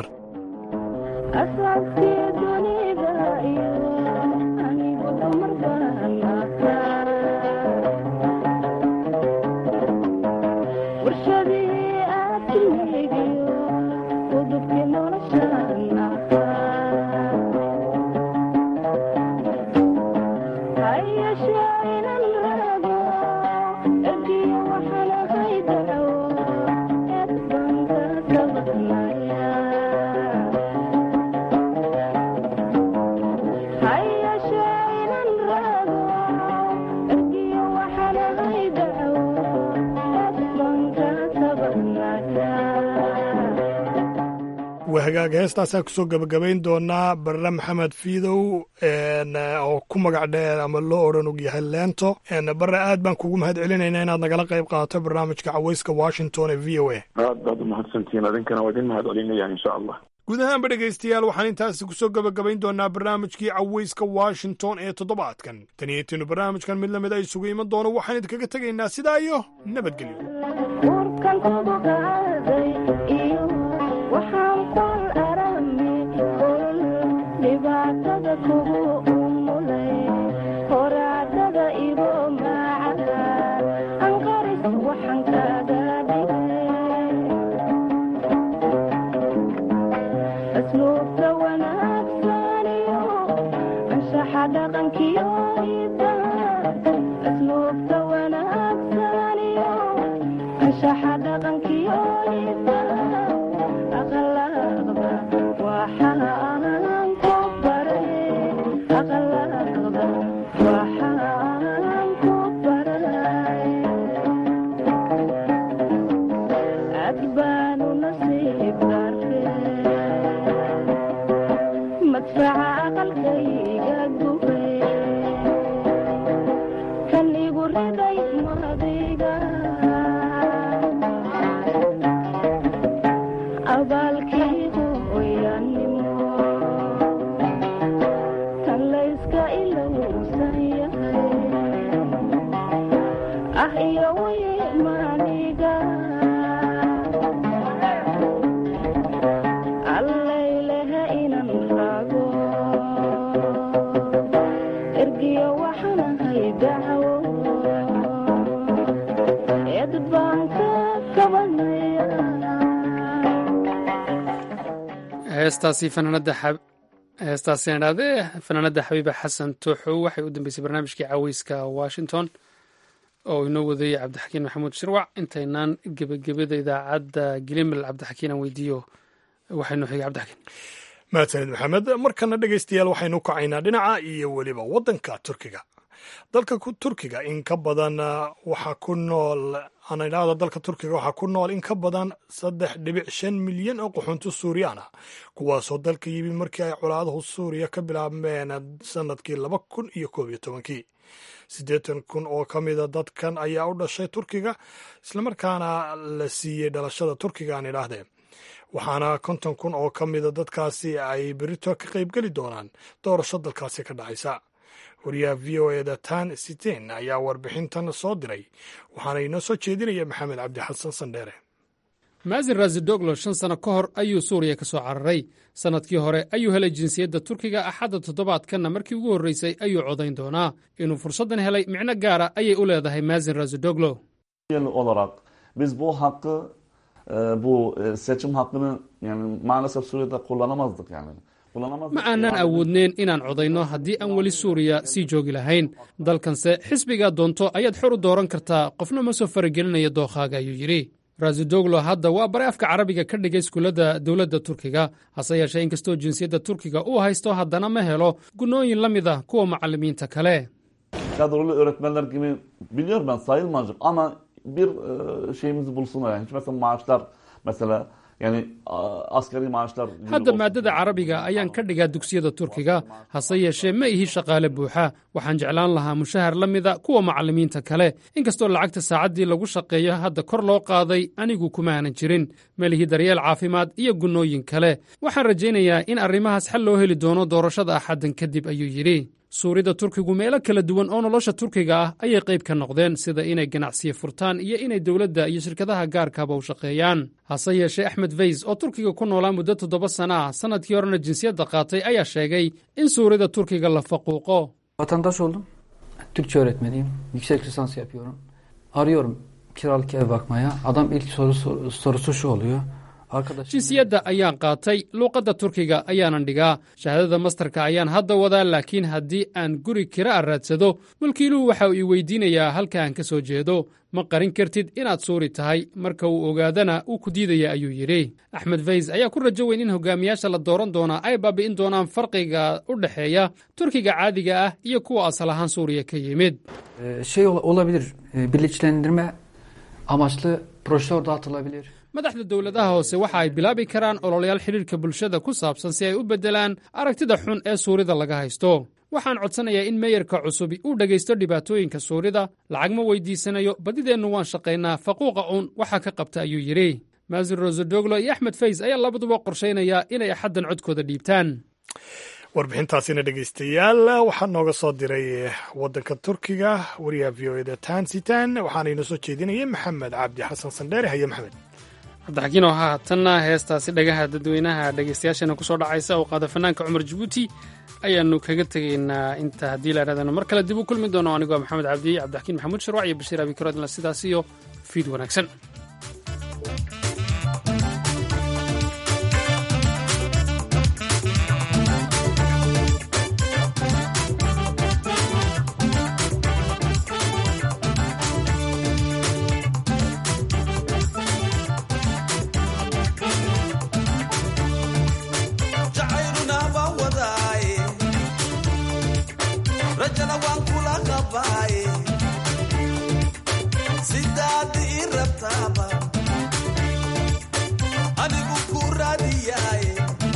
waa hagaaga heestaasaan kusoo gebagabayn doonaa barre maxamed fiidow oo ku magac dheer ama loo odhan og yahay leento barre aad baan kugu mahad celinaynaa inaad nagala qayb qaadato barnaamijka caweyska washington ee v o a aad baad umahadsantihiin adinkana waa idin mahad celinaya insha allah guud ahaanba dhegaystayaal waxaan intaasi kusoo gebagabayn doonaa barnaamijkii caweyska washington ee toddobaadkan tan iyo intiinu barnaamijkan mid lamid ay isugu iman doono waxaan idinkaga tegaynaa sidaa iyo nabadgelyo heestaasi fanaanada heestaasi aan idhahdee fanaanada xabiiba xasan tooxow waxay u dambeysay barnaamijkii caweyska washington oo inoo wadayay cabdixakiin maxamuud shirwac intaynaan gebagabada idaacadda gilimil cabdixakiin aan weydiiyo waxaynoo xigay cabdixakiin mahadsanid maxamed markana dhegaystayaal waxaynu kacaynaa dhinaca iyo weliba waddanka turkiga dalka turkiga in ka badan waxaa ku nool aan idhaahdo dalka turkiga waxaa ku nool in ka badan saddex dhibic shan milyan oo qaxoonto suuriyaan ah kuwaasoo dalka yimi markii ay colaadahu suuriya ka bilaabmeen sanadkii laba kun iyo koob iyo tobankii siddeetan kun oo ka mida dadkan ayaa u dhashay turkiga islamarkaana la siiyey dhalashada turkiga aan idhaahdee waxaana konton kun oo ka mida dadkaasi ay berito ka qaybgeli doonaan doorasho dalkaasi ka dhacaysa wariyaha v o eda tan siteen ayaa warbixintan soo diray waxaana inoo soo jeedinaya maxamed cabdi xasan sandheere maasin razidoglo shan sano ka hor ayuu suuriya ka soo cararay sannadkii hore ayuu helay jinsiyadda turkiga axadda toddobaadkanna markii ugu horraysay ayuu codayn doonaa inuu fursaddan helay micno gaara ayay u leedahay maasin razidoglo olarak biz bu hakkı e, bu e, seçim hakkını yani maalesef Suriye'de kullanamazdık yani. ma aanan awoodneen inaan codayno haddii aan weli suuriya sii joogi lahayn dalkanse xisbigaa doonto ayaad xor u dooran kartaa qofna ma soo faragelinaya dookhaaga ayuu yidhi razidoglo hadda waa bare afka carabiga ka dhigay iskuullada dowladda turkiga hase yeeshee inkastoo jinsiyadda turkiga uu haysto haddana ma helo gunnooyin la mid ah kuwa macallimiinta kale Kadrolu öğretmenler gibi biliyorum ben sayılmayacak ama bir e, şeyimizi bulsunlar yani. Hiç mesela maaşlar mesela yani a- asgari maaşlar hadda maaddada carabiga ayaan ka dhigaa dugsiyada turkiga hase yeeshee ma ihi shaqaale buuxa waxaan jeclaan lahaa mushahar la mida kuwa macallimiinta kale inkastoo lacagta saacaddii lagu shaqeeyo hadda kor loo qaaday anigu kuma aanan jirin ma lihi daryeel caafimaad iyo gunnooyin kale waxaan rajaynayaa in arrimahaas xal loo heli doono doorashada axaddan kadib ayuu yidhi suurida turkigu meelo kala duwan oo nolosha turkiga ah ayay qayb ka noqdeen sida inay ganacsiyo furtaan iyo inay dowladda iyo shirkadaha gaarkaaba u shaqeeyaan hase yeeshee axmed veys oo turkiga ku noolaa muddo toddoba sana ah sannadkii horena jinsiyadda qaatay ayaa sheegay in suurida turkiga la faquuqo Vatandaş oldum. Türkçe öğretmeniyim. Yüksek lisans yapıyorum. Arıyorum kiralık ev bakmaya. Adam ilk soru, soru- sorusu şu oluyor. Arkadaş jinsiyadda ayaan qaatay luuqadda turkiga ayaanan dhigaa shahaadada mastarka ayaan hadda wadaa laakiin haddii aan guri kira a raadsado mulkiiluhu waxa uu ii weydiinayaa halka aan ka soo jeedo ma qarin kartid inaad suuri tahay marka uu ogaadana uu ku diidaya ayuu yidhi axmed veys ayaa ku rajo weyn in hogaamiyaasha la dooran doonaa ay baabi'in doonaan farqiga u dhexeeya turkiga caadiga ah iyo kuwa asal ahaan suuriya ka yimid Ee, şey ola- olabilir. e, Birleştirilme amaçlı broşür dağıtılabilir. madaxda dowladaha hoose waxa ay bilaabi karaan ololayaal xidhiirka bulshada ku saabsan si ay u beddelaan aragtida xun ee suurida laga haysto waxaan codsanayaa in meyarka cusubi uu dhegaysto dhibaatooyinka suurida lacag ma weydiisanayo badideennu waan shaqaynaa faquuqa uun waxaa ka qabta ayuu yidhi maasir rosodoglo iyo axmed fays ayaa labaduba qorshaynaya inay axaddan codkooda dhiibtaan warbixintaasina dhegeystayaal waxaa nooga soo diray wadanka turkiga wariyaha v o eda tansitan waxaana inoo soo jeedinayay maxamed cabdi xasan sandheere haye maxamed cabdixakiin oo haatanna heestaasi dhagaha dadweynaha dhegaystayaasheena ku soo dhacaysa oo qaada fanaanka cumar jabuuti ayaannu kaga tegaynaa inta haddii la idhahdana mar kale dib u kulmi doono anigoo maxamed cabdi cabdixakiin maxamuud sharwac iyo bashiir abikarodla sidaas iyo fiid wanaagsan jacayluna baan wadaaye rajana waan kula qabaaye sidaad ii rabtaaba anigu ku raadiyaaye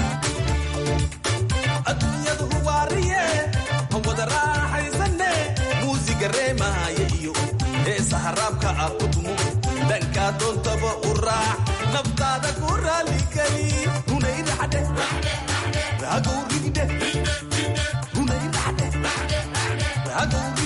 adduunyadu hubaariye han wada raaxaysane muusiga reemaaye iyo heesaha raabka ah ku tumo dhankaa doontaba u raax naftaada ku raaligeli runayraxdhe ragow rigdhe runayraxdhe ragow